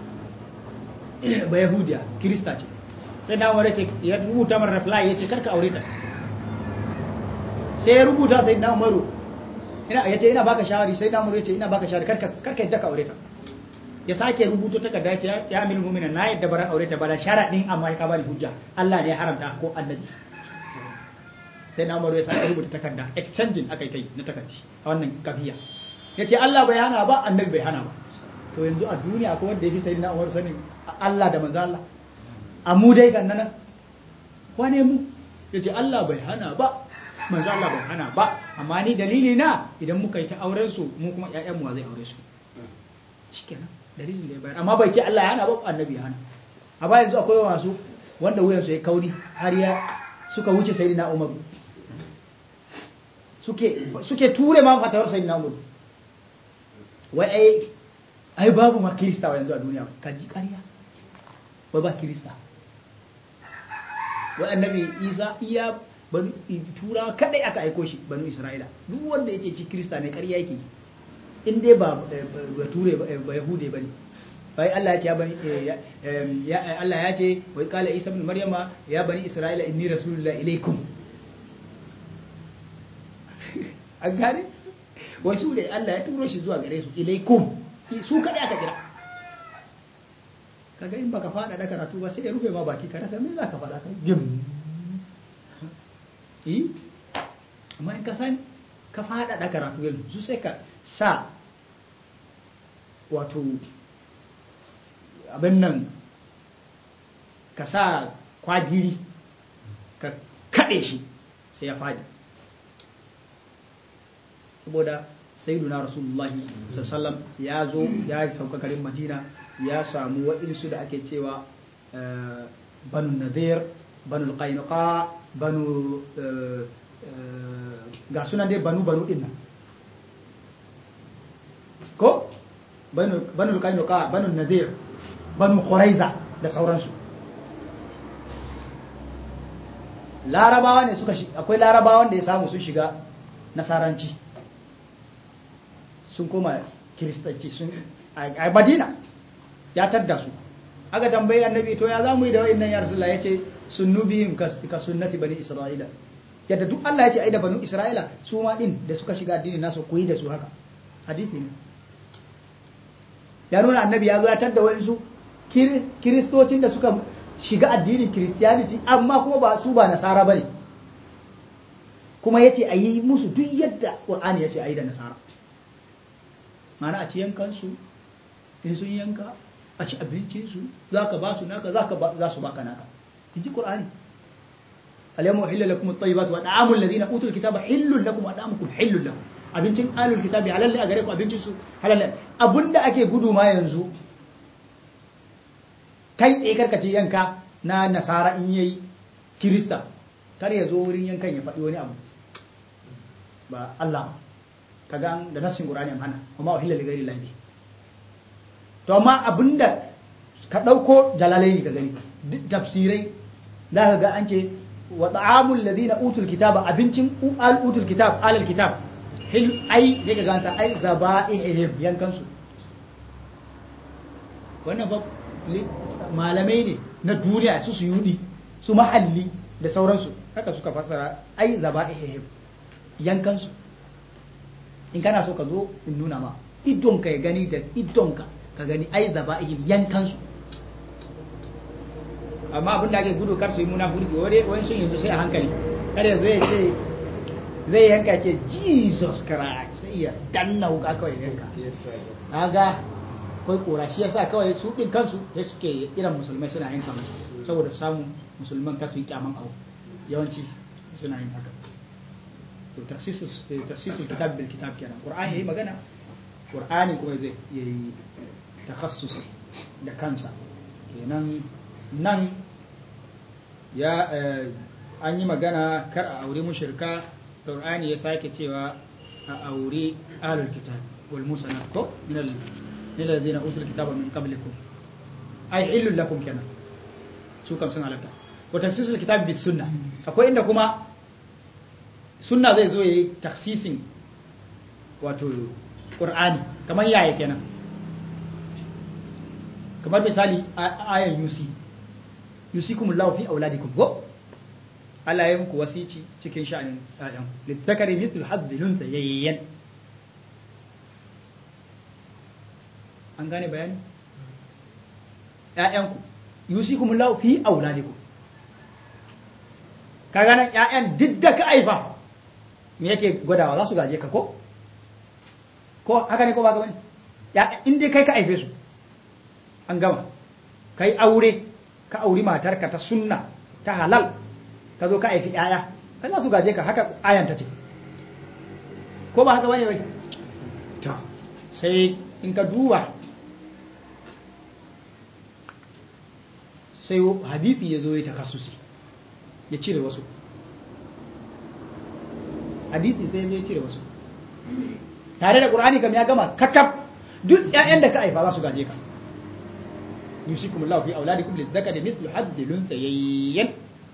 ba yahudiya kirista ce sai na umar ce ya rubuta mar reply ya ce karka aure ta sai ya rubuta sai na umaru ina ya ce ina baka shawari sai na umaru ya ce ina baka shawari karka karka yadda ka aure ta ya sake rubuto takarda ya ce ya amirul mu'minin na yadda baran aure ta ba da sharadin amma ya ka bani hujja Allah ne ya haramta ko annabi sai na umaru ya sake rubuta takarda exchanging aka yi ta yi na takardi a wannan kafiya ya ce Allah bai hana ba annabi bai hana ba to yanzu a duniya akwai wanda ya fi sai na umaru sanin Allah da manzo Allah a mu dai kan nan wane mu ya ce Allah bai hana ba manzo Allah bai hana ba amma ni dalili na idan muka yi ta auren su mu kuma ƴaƴan mu zai aure su shikenan dalilin da ya bayar amma bai ce Allah ya hana ba annabi ya hana a ba yanzu akwai wasu wanda wuyansu ya kauri har ya suka wuce sayyidina Umar suke suke ture ma fatawar sayyidina Umar wai ai ai babu ma kirista yanzu a duniya kaji ƙarya wai ba kirista wai annabi isa iya banu tura kadai aka aiko shi banu isra'ila duk wanda yake ci kirista ne ƙarya yake in dai ba ba ture ba yahude bane bai Allah ya ce ya bani ya Allah ya ce wai kala isa ibn maryama ya bani isra'ila inni rasulullah ilaikum an gane wai su da Allah ya turo shi zuwa gare su ilaikum su kadai aka kira kaga in baka fada da karatu ba sai ya rufe ma baki ka rasa me za ka fada kai gim eh amma in ka san ka fada da karatu yanzu sai ka sa wato abin nan ka sa kwagiri ka kaɗe shi sai ya fadi saboda sayyiduna rasulullahi sallallahu ya zo ya sauka garin madina ya samu waɗansu da ake cewa banu nadir banu qainuqa banu ga sunan dai banu banu din nan ko banu banu qainuqa banu nadir banu quraiza da sauransu larabawa ne suka akwai larabawan da ya samu sun shiga nasaranci sun koma kiristanci sun a madina ya tadda su aka tambayi annabi to ya zamu yi da wa'annan ya rasulullah yace sunnubihim ka sunnati bani isra'ila yadda duk Allah yace ai da banu isra'ila su ma din da suka shiga addini nasu koyi da su haka hadisi ne ya nuna annabi ya zo ya tadda wa'ansu kiristocin da suka shiga addinin christianity amma kuma ba su ba nasara bane kuma yace ayi musu duk yadda qur'ani yace ayi da nasara mana a ci yankansu in sun yanka a ci abincinsu za ka ba su naka za su baka naka in ji ƙur'ani alayyamu hillun lakum at-tayyibat wa da'amul ladina utul kitaba hillun lakum wa da'amukum hillun lahum abincin alul kitabi halal a gare ku abincin su halal abunda ake gudu ma yanzu kai tsaye karkace yanka na nasara in yayi kirista kar ya zo wurin yankan ya faɗi wani abu ba Allah kaga da nassin Qur'ani an hana amma uhilla li ghairi lahi to amma abinda ka dauko jalalaini ka gani tafsirai da ka ga an ce wa ta'amul ladina utul kitaba abincin al utul kitab alal kitab hil ai ne ka ganta ai zaba'ihim yankan su wannan ba malamai ne na duniya su su yudi su mahalli da sauransu haka suka fassara ai zaba'ihim yankan su in kana so ka zo in nuna ma idonka ya gani da idonka ka gani ai zaba'ihim yankansu amma abin da ake gudu kar su yi muna furki wani wani sun yanzu sai a hankali kada yanzu ya ce zai yanka ce jesus christ sai ya danna wuka kawai yanka kaga akwai kora shi yasa kawai su din kansu sai suke irin musulmai suna yin kamar saboda samun musulman kasu yi kyaman abu yawanci suna yin haka to taksisu taksisu kitab bil kitab kenan qur'ani yayi magana qur'ani kuma zai yi takhassusi da kansa kenan nan ya an yi magana kar a aure mushrika qur'ani ya sake cewa a aure ahlul kitab wal musanat ko min al min alladhina utul kitaba min qablikum ay illul lakum kenan su kam sun halatta wa taksisul kitab bis sunna akwai inda kuma sunna zai zo yayi taksisin wato qur'ani kamar yaya kenan kamar misali ayan yusi yusikumullahu fi auladikum ko Allah ya muku wasici cikin sha'anin ƴaƴan littakari mithlu hazzilun sayayyan an gane bayani ƴaƴanku yusikumullahu fi auladikum ka gane ƴaƴan duk da ka aifa me yake gwadawa za su gaje ka ko ko haka ne ko ba ga bane in dai kai ka aife su an gama kai aure ka auri matarka ta sunna ta halal ka zo ka aifi yaya kai za su gaje ka haka ayan ta ce ko ba haka bane bai to sai in ka duba sai hadithi ya zo ya takassusi ya cire wasu hadithi sai ya zo ya cire wasu tare da qur'ani kam ya gama kakaf duk ƴaƴan da ka aifa za su gaje ka yusikum Allah fi auladikum lizzakari mithlu haddi lunsayayyan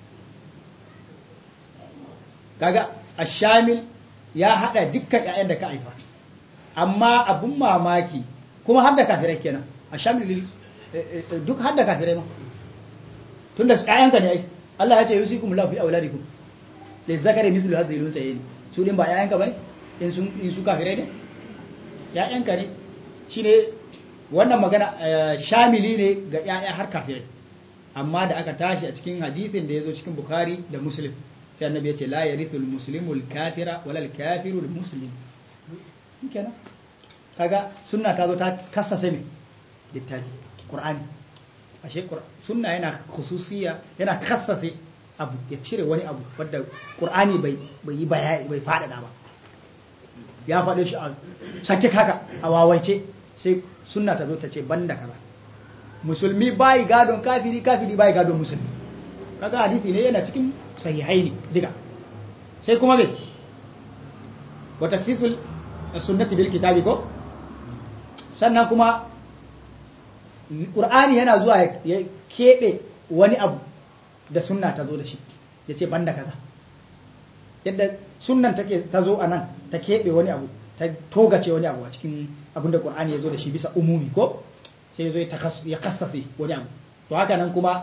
kaga ashamil ya hada dukkan ƴaƴan da ka haifa amma abun mamaki kuma har da kafirai kenan ashamil duk har da kafirai ma tunda ƴaƴanka ne ai Allah ya ce yusikum Allah fi auladikum lizzakari mithlu haddi lunsayayyan su din ba ƴaƴanka bane in sun in su kafirai ne ƴaƴanka ne shine wannan magana shamili ne ga ‘ya'ya har kafirai amma da aka tashi a cikin hadithin da ya zo cikin bukari da muslim sai annabi ya ce la yarithul muslimul kafira walal kafirul muslim kenan kaga sunna ta zo ta kassase me littafi qur'ani ashe sunna yana khususiya yana kassase abu ya cire wani abu wanda qur'ani bai bai yi bayani bai fadada ba ya faɗe shi a sake haka a wawaice sai sunna ta zo ta ce banda kaza musulmi bai gadon kafiri kafiri bai gadon musulmi kaga hadisi ne yana cikin sahihai ne diga sai kuma me wa taksisul sunnati bil kitabi ko sannan kuma qur'ani yana zuwa ya kebe wani abu da sunna ta zo da shi ya ce banda kaza yadda sunnan take ta zo a nan ta keɓe wani abu ta togace wani abu a cikin abin da ƙur'ani ya zo da shi bisa umumi ko sai ya zo ya kassase wani abu to haka nan kuma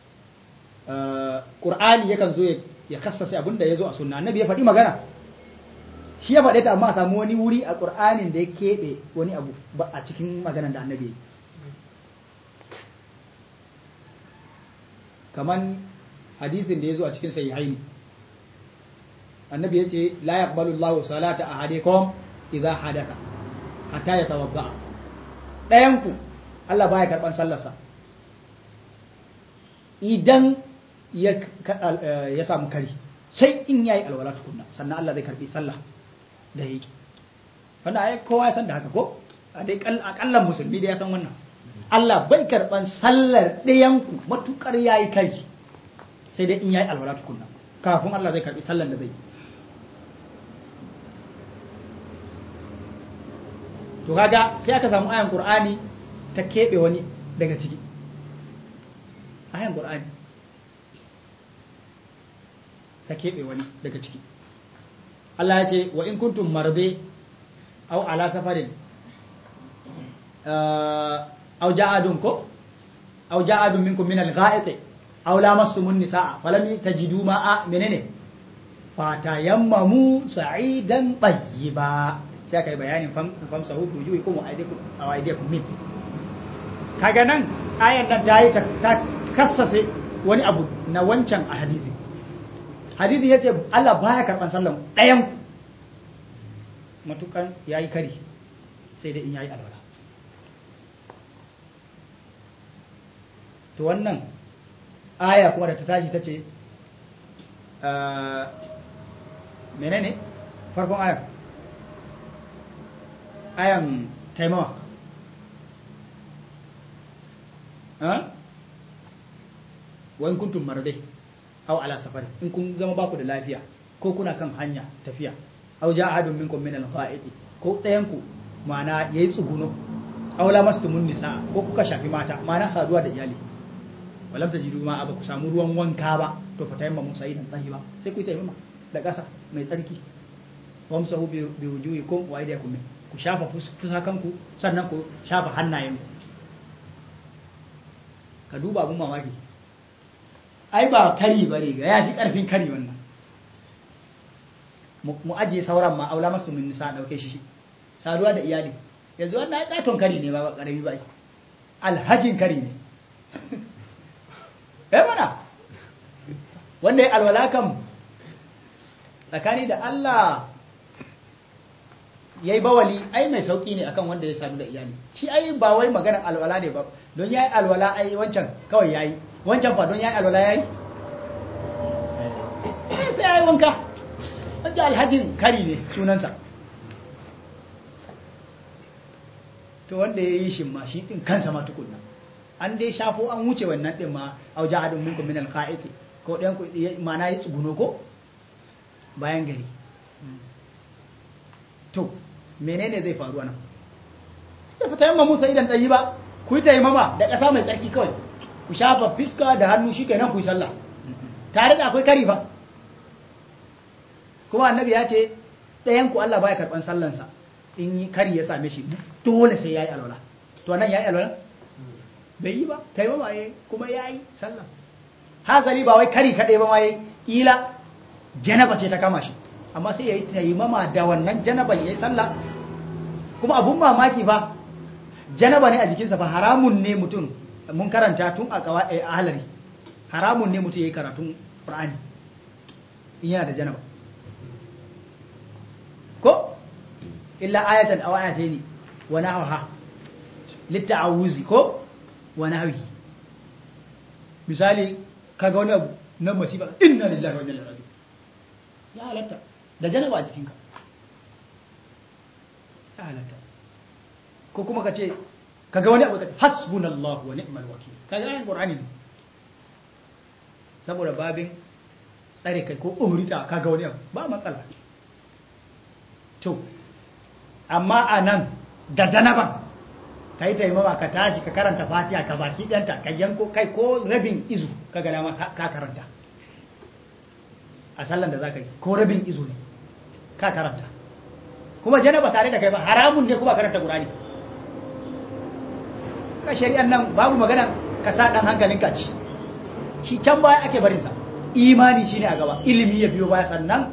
ƙur'ani yakan zo ya kassase abin da ya zo a sunna annabi ya faɗi magana shi ya faɗe ta amma a samu wani wuri a ƙur'anin da ya keɓe wani abu a cikin maganan da annabi ya yi kaman hadisin da ya zo a cikin sahihaini annabi ya ce la yaqbalu Allahu salata ahadikum idza hadatha hatta yatawadda dayan ku Allah baya karban sallarsa idan ya ya samu kari sai in yayi alwala tukunna sannan Allah zai karbi sallah da yake wannan ai kowa ya san da haka ko a dai akallan musulmi da ya san wannan Allah bai karban sallar dayan ku matukar yayi kari sai dai in yayi alwala tukunna kafin Allah zai karbi sallar da zai yi to kaga sai aka samu ayan qur'ani ta keɓe wani daga ciki ayan qur'ani ta keɓe wani daga ciki Allah ya ce wa in kuntum marbe aw ala safarin aw ja'adun ko aw ja'adun minkum min al-gha'it aw lamassumun nisaa falam tajidu ma'a menene fatayammamu sa'idan tayyiba sai aka yi bayanin famsa hudu juyi kuma a waidaikum min kaga nan ayan nan ta yi ta kassase wani abu na wancan a hadisi hadisi ya ce Allah baya karɓar sallan ɗayan matukan ya yi kari sai dai in ya yi alwala to wannan aya kuma da ta tashi ta ce menene farkon ayan ayan taimawa wani kuntun maradai au ala safari in kun zama baku da lafiya ko kuna kan hanya tafiya au ja ahadun minkum min al-qa'idi ko ɗayan ku ma'ana yayi tsuguno aw la mastumun nisa ko kuka shafi mata ma'ana saduwa da iyali walam tajidu ma ba ku samu ruwan wanka ba to fa tayamma musa idan tsayi ba sai ku taimama da ƙasa mai tsarki wamsahu bi wujuhikum wa aydiyakum ku shafa fusakanku sannan ku shafa hannayen ka duba abun mamaki ai ba kari bare ga ya fi karfin kari wannan mu ajiye sauran ma aula masu min nisa dauke shi saduwa da iyali yanzu wannan ai katon kari ne ba karami ba alhajin kari ne eh mana wanda ya alwala kam tsakani da Allah ya yi bawali ai mai sauki ne akan wanda ya sadu da iyali shi ai ba wai maganar alwala ne ba don ya yi alwala ai wancan kawai ya yi wancan fa don ya yi alwala ya yi sai ya yi wanka wancan alhajin kari ne sunansa to wanda ya yi shi ma shi din kansa ma tukunna an dai shafo an wuce wannan din ma au jahadun minkum min alqa'iti ko ɗayan ku mana yi tsuguno ko bayan gari to menene zai faru anan ta fita yamma musa idan ɗayi ba ku yi taimama da ƙasa mai tsarki kawai ku shafa fiska da hannu shi kenan ku yi sallah tare da akwai kari ba kuma annabi ya ce ɗayan ku Allah baya karɓan sallansa in yi kari ya same shi dole sai ya yi alwala to nan ya yi alwala bai yi ba taimama ya kuma ya yi sallah hasali ba wai kari kaɗai ba ma ya ila janaba ce ta kama shi amma sai ya yi taimama da wannan janaba ya yi sallah kuma abun mamaki ba janaba ne a jikinsa ba haramun ne mutum mun karanta tun a kawa a halari haramun ne mutum ya yi karatun ƙur'ani in yana da janaba ko illa ayatan aw ayataini wa nahwaha litta'awuzi ko wa nahwi misali kaga wani abu na masifa inna lillahi wa inna ilaihi raji'un ya halatta da janaba a jikinka ya halatta ko kuma ka ce kaga wani abu ka hasbunallahu wa ni'mal wakil kaga ayan qur'ani ne saboda babin tsare kai ko umrita kaga wani abu ba matsala to amma a nan da janaban ka yi taimama ka tashi ka karanta fatiha ka baki ɗanta ka yanko kai ko rabin izu ka ga dama ka karanta a sallan da za ka yi ko rabin izu ne ka karanta kuma janaba tare da kai ba haramun ne kuma karanta qur'ani ka shari'an nan babu magana ka sa dan hankalin ka ci shi can baya ake barin sa imani shine a gaba ilimi ya biyo baya sannan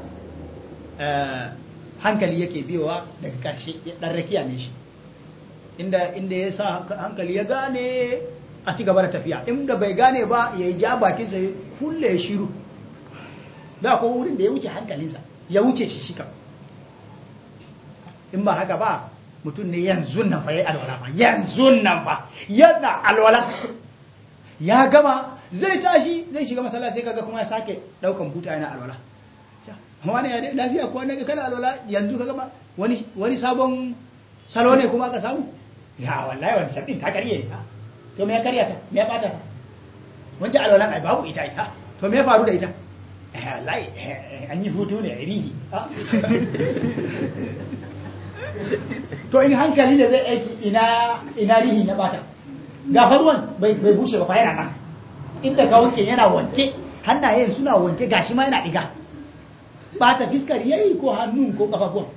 hankali yake biyowa daga karshe dan rakiya ne shi inda inda ya sa hankali ya gane a ci gaba da tafiya inda bai gane ba ya ja bakin sa kulle ya shiru da ko wurin da ya wuce hankalinsa ya wuce shi shika in ba haka ba mutum ne yanzu nan fa yayi alwala ba yanzu nan ba yana alwala ya gama zai tashi zai shiga masallaci kaga kuma ya sake daukan buta yana alwala wani ya lafiya ko naga kana alwala yanzu kaga ba wani wani sabon salo ne kuma aka samu ya wallahi wancan din ta karye to me ya karya ta me ya bata ta wancan alwalan ai babu ita ita to me ya faru da ita wallahi an yi hutu ne rihi to in hankali da zai aiki ina ina rihi na bata ga faruwan bai bai bushe ba fa yana nan inda ka wanke yana wanke hannayen suna wanke gashi ma yana diga bata fiskar yayi ko hannun ko kafafuwan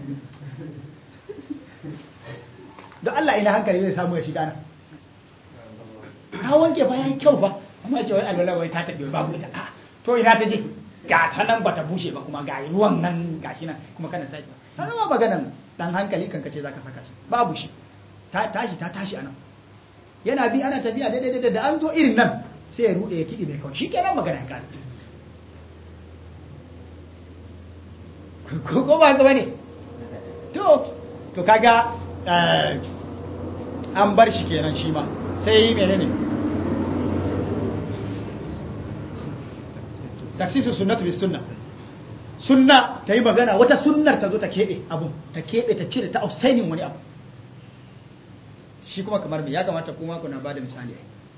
don Allah ina hankali zai samu ya shiga nan ka wanke fa yayi kyau fa amma ce wai alwala wai ta tafi babu ita a to ina ta je ga ta nan bata bushe ba kuma ga ruwan nan gashi nan kuma kana sake ta zama maganan dan hankali kan kace zaka saka shi babu shi ta tashi ta tashi anan yana bi ana tafiya daidai daidai da an zo irin nan sai ya rude ya kidi mai kawai shikenan magana ka ko ko ba ga bane to to kaga an bar shi kenan shi ma sai menene taksisu sunnatu bis sunna sunna ta yi magana wata sunnar ta zo ta keɓe abu ta keɓe ta cire ta ausainin wani abu shi kuma kamar me ya kamata kuma kuna ba da misali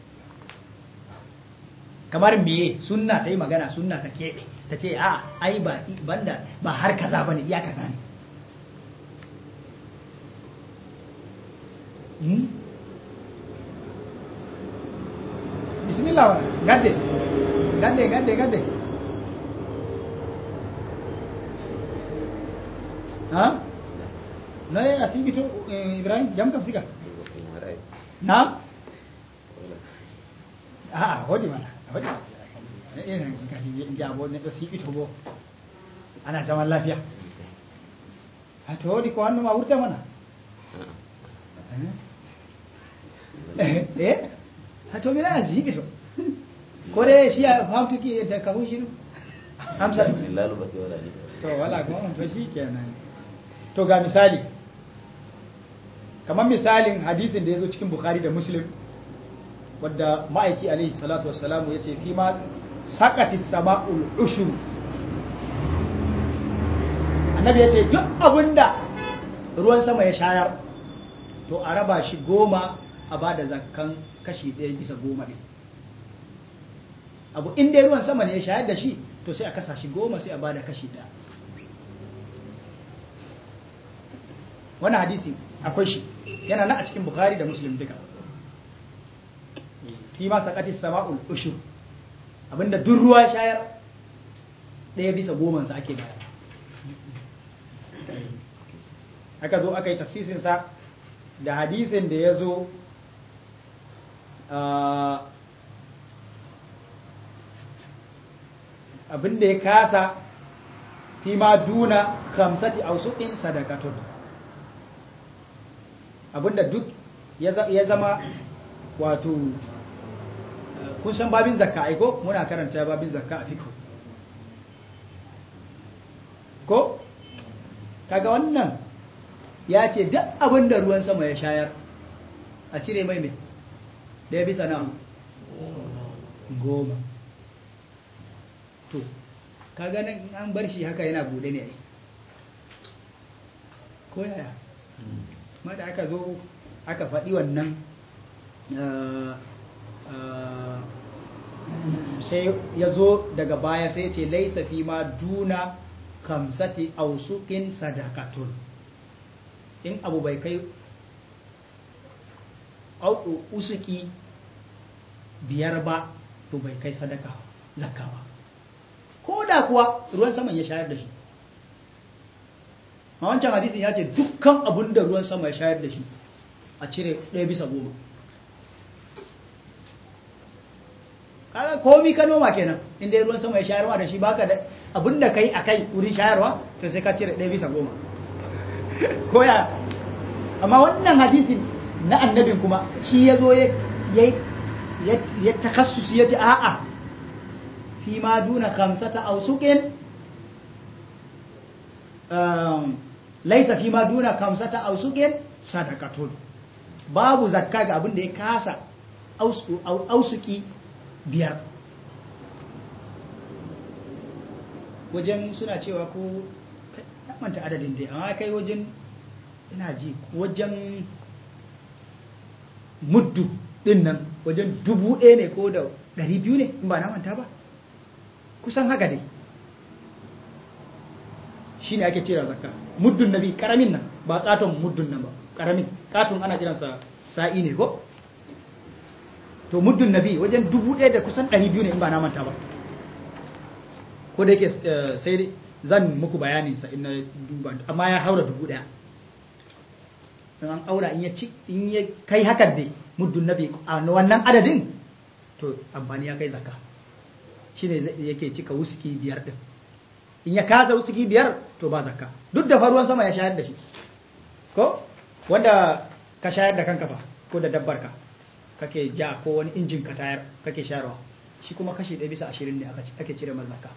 kamar meye sunna ta yi magana sunna ta keɓe ta ce a ai ba banda ba har kaza ba ne iya kaza ne bismillah wa gadde gadde gadde gadde ha na ya asibito ibrahim jam kam siga na a hodi mana hodi irin kashi jabo ne to sibito bo ana zaman lafiya a to hodi ko hannu ma wurta mana eh ha to mi na sibito ko dai shi ya famtuki da kahu shi hamsa to wala ko to shi kenan to ga misali kamar misalin hadisin da ya zo cikin bukhari da muslim wadda ma'aiki alaihi salatu wassalamu ya ce fi ma sakati sama'ul ushuru annabi ya ce duk abinda ruwan sama ya shayar to a raba shi goma a ba da zakkan kashi ɗaya bisa goma ɗin abu inda ruwan sama ne ya shayar da shi to sai a kasa shi goma sai a ba da kashi ɗaya wani hadisi akwai shi yana na a cikin bukari da muslim duka fi ma sakati sama'ul ushur abinda duk ruwa shayar ɗaya bisa gomansa ake baya aka zo aka yi tafsisinsa da hadisin da ya zo abinda ya kasa fi ma duna khamsati ausuqin sadaqatun abinda duk ya zama wato kun san babin zakka aiko muna karanta babin zakka a fiqh ko kaga wannan ya ce duk abinda ruwan sama ya shayar a cire mai mai ɗaya bisa na goma to kaga nan an bar shi haka yana bude ne ai ko yaya ma da aka zo aka faɗi wannan sai ya zo daga baya sai ce laisa fi ma duna kamsati ausukin sadakatun in abu bai kai usuki biyar ba to bai kai sadaka zakka ba ko da kuwa ruwan saman ya shayar da shi a wancan hadisin ya ce dukkan abin da ruwan sama ya shayar da shi a cire ɗaya bisa goma kada komi ka noma kenan inda ruwan sama ya shayarwa da shi baka da abin da kai a kai wurin shayarwa to sai ka cire ɗaya bisa goma koya amma wannan hadisin na annabin kuma shi ya zo ya takassusi ya ce a'a fi ma duna kamsata ausukin laisa fi ma duna kamsata ausukin sadakatun babu zakka ga abin da ya kasa ausuki biyar wajen suna cewa ko manta adadin dai amma kai wajen ina ji wajen muddu din nan wajen dubu ɗaya ne ko da ɗari biyu ne in ba na manta ba kusan haka dai shi ne ake cira zakka muddun nabi karamin nan ba katon muddun nan ba karamin katon ana kiransa sa'i ne ko to muddun nabi wajen dubu ɗaya da kusan ɗari biyu ne in ba na manta ba ko da yake sai zan muku bayanin sa in na duba amma ya haura dubu ɗaya an aura in ya ci in ya kai hakan dai muddun nabi a wannan adadin to amfani ya kai zakka shine yake cika wusuki biyar din in ya kasa wusuki biyar to ba zakka duk da faruwan sama ya shayar da shi ko wanda ka shayar da kanka ba ko da dabbar ka kake ja ko wani injin ka tayar kake shayarwa shi kuma kashi ɗaya bisa ashirin ne ake cire masa zakka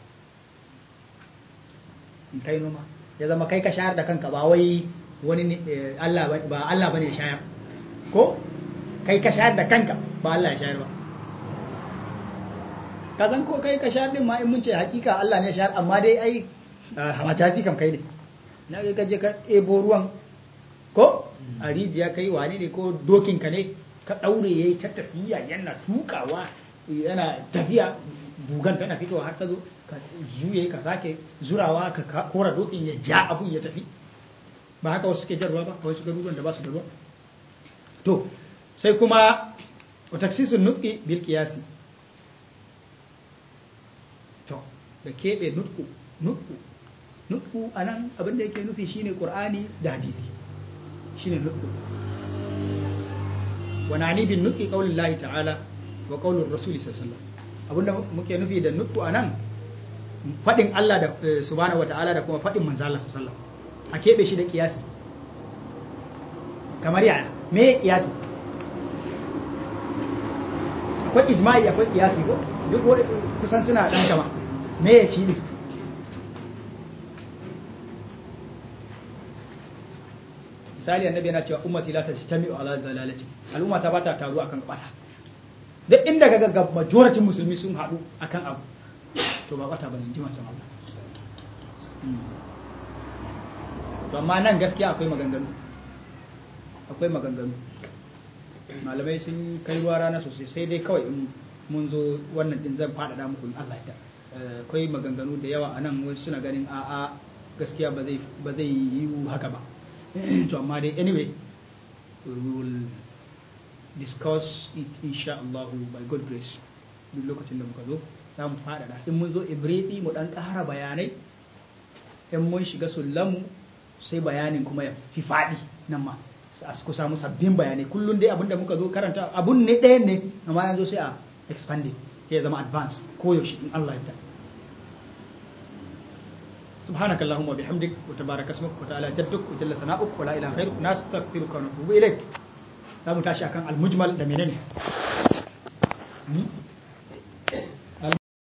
in kai noma ya zama kai ka shayar da kanka ba wai wani Allah ba Allah bane shayar ko kai ka shayar da kanka ba Allah ya shayar ba ka san ko kai ka shayar din ma in mun ce hakika Allah ne shayar amma dai ai hamajaji kam kai ne na ga ka je ka ebo ruwan ko a rijiya kai wane ne ko dokin ka ne ka daure yayi ta tafiya yana tukawa yana tafiya bugan tana fitowa har ta zo ka juye ka sake zurawa ka kora dokin ya ja abun ya tafi ba haka wasu suke jarwa ba wasu garuruwan da ba su da ruwa to sai kuma wa taksisun nutqi bil qiyasi to da kebe nutqu nutqu nutqu anan abin da yake nufi shine qur'ani da hadisi shine nutqu wa nani bin nutqi qaulillahi ta'ala wa qaulur rasuli sallallahu alaihi wasallam abinda muke nufi da nutqu anan fadin Allah da subhanahu wa ta'ala da kuma fadin manzo Allah sallallahu alaihi wasallam a keɓe shi da ƙiyasi kamar yana me ƙiyasi akwai ijma'i akwai ƙiyasi ko duk wani kusan suna ɗan kama me ya shi ne misali annabi yana cewa ummati la tajtami'u ala dalalati al'umma ta bata taru akan bata duk inda kaga ga majority musulmi sun haɗu akan abu to ba bata bane jima can Allah to amma nan gaskiya akwai maganganu akwai maganganu malamai sun kai ruwa rana sosai sai dai kawai in mun zo wannan din zan faɗaɗa muku in Allah ya akwai maganganu da yawa a nan wasu suna ganin a'a gaskiya ba zai ba zai yi haka ba to amma dai anyway we will discuss it insha Allah by God grace duk lokacin da muka zo za mu faɗaɗa in mun zo ibridi mu ɗan ƙara bayanai in mun shiga sullamu sai bayanin kuma ya fi faɗi nan ma ku samu sabbin bayanai kullum dai abinda muka zo karanta abun ne ɗaya ne amma yanzu sai a expand it ya zama advance ko yaushe in Allah ya سبحانك اللهم وبحمدك وتبارك اسمك وتعالى جدك وجل ثناؤك ولا اله غيرك نستغفرك ونتوب اليك za mu tashi akan almujmal da menene